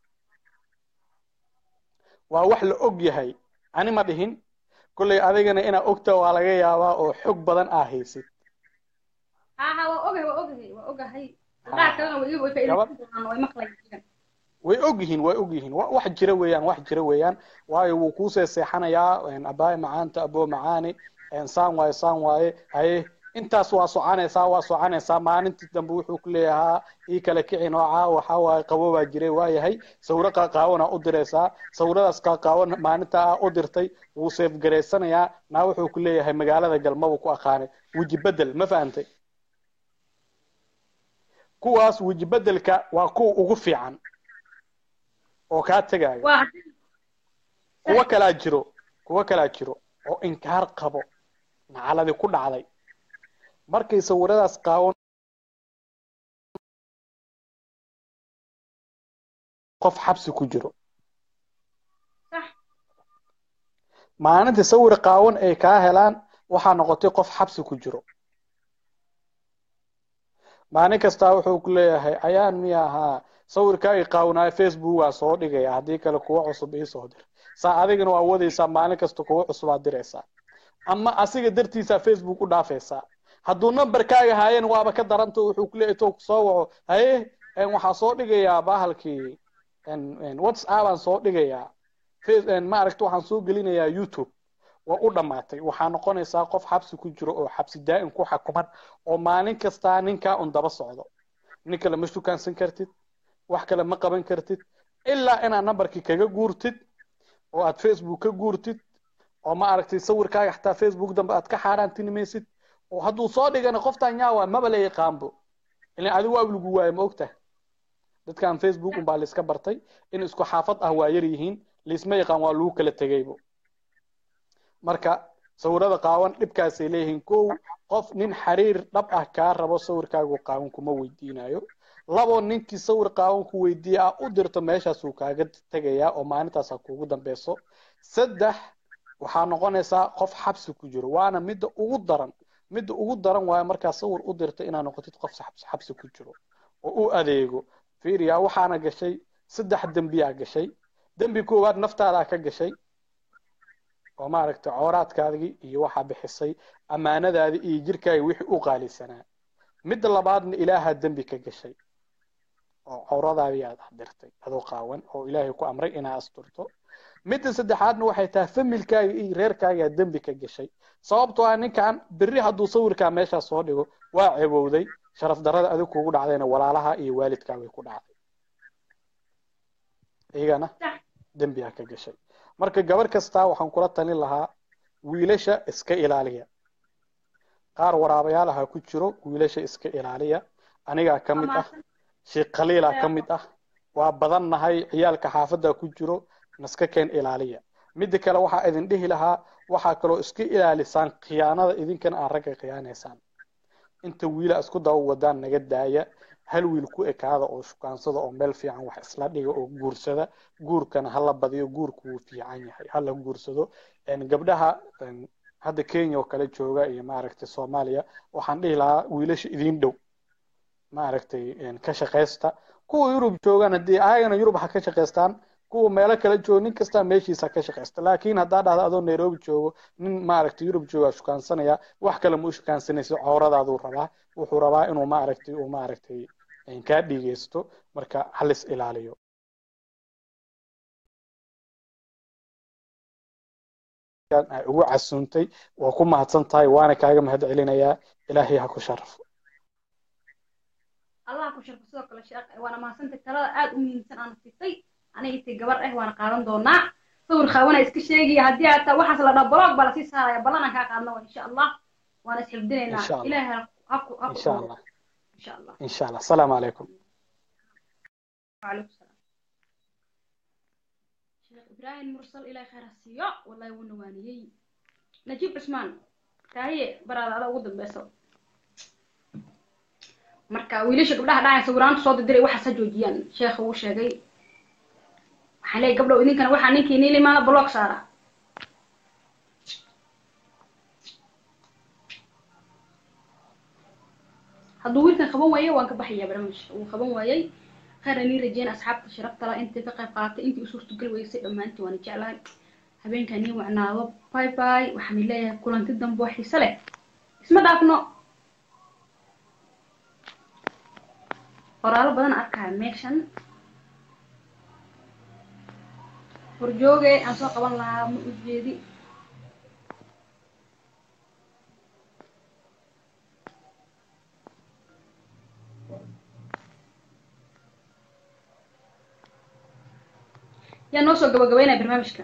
waa wax la og yahay ani ma dhihin kolley adigana inaa ogta waa laga yaabaa oo xog badan aa haysid ها waa ogahay waa ogahay waa ogahay qaar kalena way way faa'iideysan doonaan way maqlayaan way og yihiin way og yihiin wa- wax jira weeyaan wax jira weeyaan waayo wuu kuu seeseexanayaa abaaye macaanta aboo macaani saan waaye saan waaye haye intaas waa soconaysaa waa soconaysaa maalintii dambe wuxuu ku leeyahaa ii kala kici noocaa waxaa waaye qabo baa jiray waayahay sawiro qaaqaawana u diraysaa sawiradaas qaaqaawan maalinta aa u dirtay wuu seefgaraysanayaa naa wuxuu ku leeyahay magaalada galmabuu ku aqaanay weji bedel ma fahantay kuwaas weji bedelka waa kuwa ugu fiican oo kaa tegaayo waa kuwo kalaa jiro kuwo kalaa jiro oo inkaar qabo nacaladi ku dhacday markay sawiradaas qaawan qof xabsi ku jiro maalintii sawir qaawan ay kaa helaan waxaa noqotay qof xabsi ku jiro maalin kastaa wuxuu ku leeyahay ayaan miya ahaa sawirkaagii qaawanaayo facebook waa soo dhigaya haddii kale kuwo cusub iisoo dir saa adigana waa wadaysaa maalin kasta kuwo cusub aad diraysaa ama asiga dartiisaa facebook u dhaafaysaa hadduu numberkaaga haayeen waaba ka daranta wuxuu ku leeyahay intuu kusoo waco haye waxaa soo dhigayaa bahalkii whatsapp aan soo dhigayaa maaragta waxaan soo gelinayaa youtube waa u dhammaatay waxaa noqonaysaa qof xabsi ku jiro oo xabsi daa'im ku xakuman oo maalin kastaa ninkaa un daba socdo nin kale ma shukaansan kartid wax kale ma qaban kartid ilaa inaad numberkii kaga guurtid oo aad facebook ka guurtid oo ma aragtay sawirkaaga xataa facebook dambe aad ka xaaraantinimaysid oo hadduu soo dhigana qoftaan yaawa maba la yaqaanbo ilan adigu waa lagu waayo ma ogtahay dadkan facebook unbaa laiska bartay in isku xaafad ah waa yar yihiin laisma yaqaan waa lagu kala tegaybo marka sawirada qaawan dhibkaasay leeyihiin kow qof nin xiriir dhab ah kaa rabo sawirkaagu qaawan kuma weydiinayo labo ninkii sawir qaawan ku weydiiya ah u dirto meeshaasuu kaaga tegayaa oo maalintaasa kuugu dambeyso saddex waxaa noqonaysaa qof xabsi ku jiro waana midda ugu daran midda ugu daran waayo markaa sawir u dirta inaad noqotid qof xabsi xabsi ku jiro oo u adeego fiiriya waxaana gashay saddex dembiyaa gashay dembi koowaad naftaadaa ka gashay oo maaragtay cooraadkaadii iyo waxaa bixisay ammaanadaadii iyo jirkaaga wixii u qaalisanaa midda labaadna ilaahaa dembi ka gashay oo cawradaadii aad dirtay adoo qaawan oo ilaahay ku amray inaad asturto midda saddexaadna waxay tahay familkaaga iyo reerkaagaa dembi ka gashay sababtoo ah ninkan berri hadduu sawirkaa meeshaa soo dhigo waa cebowday sharaf darrada adig kugu dhacdayna walaalaha iyo waalidkaa way ku dhacday iyagana dembiyaa ka gashay marka gabar kastaa waxaan kula talin lahaa wiilasha iska ilaaliya qaar waraabayaalaha ku jiro wiilasha iska ilaaliya anigaa ka mid ah sheekh khaliilaa ka mid ah waa badan nahay ciyaalka xaafadda ku jiro naska keen ilaaliya midda kale waxaa idin dhihi lahaa waxaa kaloo iska ilaalisaan khiyaanada idinkana aan ragga khiyaanaysaan inta wiila isku daba wadaan naga daaya hal wiil ku ekaada oo shukaansada oo meel fiican wax isla dhiga oo guursada guurkana hala badiyo guurku wuu fiican yahay hala guursado gabdhaha hadda kenya oo kale jooga iyo maaragtay soomaaliya waxaan dhihi lahaa wiilasha idin dhow maaragtay ka shaqaysta kuwa yurub joogaan haddii ayagana yurub ha ka shaqaystaan kuwa meelo kale joogo nin kastaa meeshiisa ka shaqaysta laakiin haddaa dhahda adoo nairobi joogo nin maaragtay yurub joogaa shukaansanaya wax kale ma u shukaansanaysa cawradaaduu rabaa wuxuu rabaa inuu maaragtay uu maaragtay kaa dhigeysto marka halis ilaaliyo ay ugu casuuntay waa ku mahadsan tahay waana kaaga mahad celinayaa ilaahay ha ku sharafo allah ku sharfo sidoo kale sheekh waana mahadsantay talada aad u muhiimsan aan sitay aniga intay gabar ah waana qaadan doonaa sawir qaawana iska sheegaya haddii hataa waxaas la dhaho blog baa lasii saaraya ballanaan kaa qaadna waa insha allah waana isxifdinaynaa Insha Allah. ilaahay ha- ha ku ha ku insha dhowro allah insha allah insha allah asalaamu calaykum وعليكم السلام شيخ إبراهيم مرسل إلى خير السيا والله ونوانيي نجيب عثمان تاهي براد هذا ودن بيسو marka wiilasha gabdhaha dhacay sawiraanta soo diray waxa sa joojiyaan sheekha uu sheegay waxaan leeyahay gabdhow idinkana waxaa ninkii niili maana block saara hadduu wiilkan qaban waayo waan ka baxayaa barnaamijka wuu qaban waayay khayranii rajeyn asxaabta sharafta la intii ka qayb qaadatay intii u suurtagal weysay dhammaantii waana jeclahay habeenkan nii wacnaado bye bye waxaan leeyahay kulanti dambe oo xiise leh isma dhaafno qoraalo badan arkaya meeshan horjooge aan soo qaban lahaa ma ujeedi yaa noo soo gabagabeynaya barnaamijka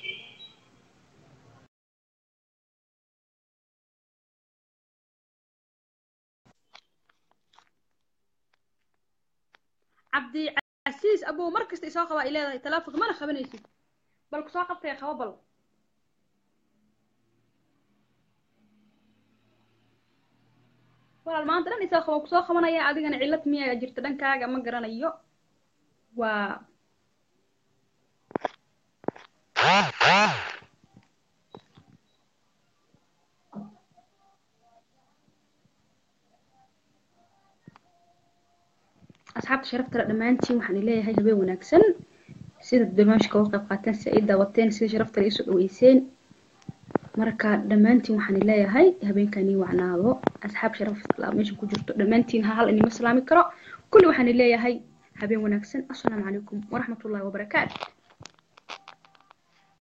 cabdi casiis abow mar kasta isoo qabaa ay leedahay talaafonka mana qabanaysid bal kusoo qabtay qabo bal walaal maanta dhan isoo qaba kusoo qabanaya adigana cillad miyaa jirta dhankaaga ma garanayo waa asxaabta sharafta le dhammaantiin waxaan leeyahay habeen wanaagsan sida barnaamijka uga qayb qaateen si ay daawateen sida sharafta le isoo dhaweyseen marka dhammaantiin waxaan leeyahay habeenkani wacnaado asxaab sharaf la meesha ku jirto dhammaantiin ha hal inima salaami karo kulli waxaan leeyahay habeen wanaagsan assalaamu calaykum waraxmatullahi wabarakaatu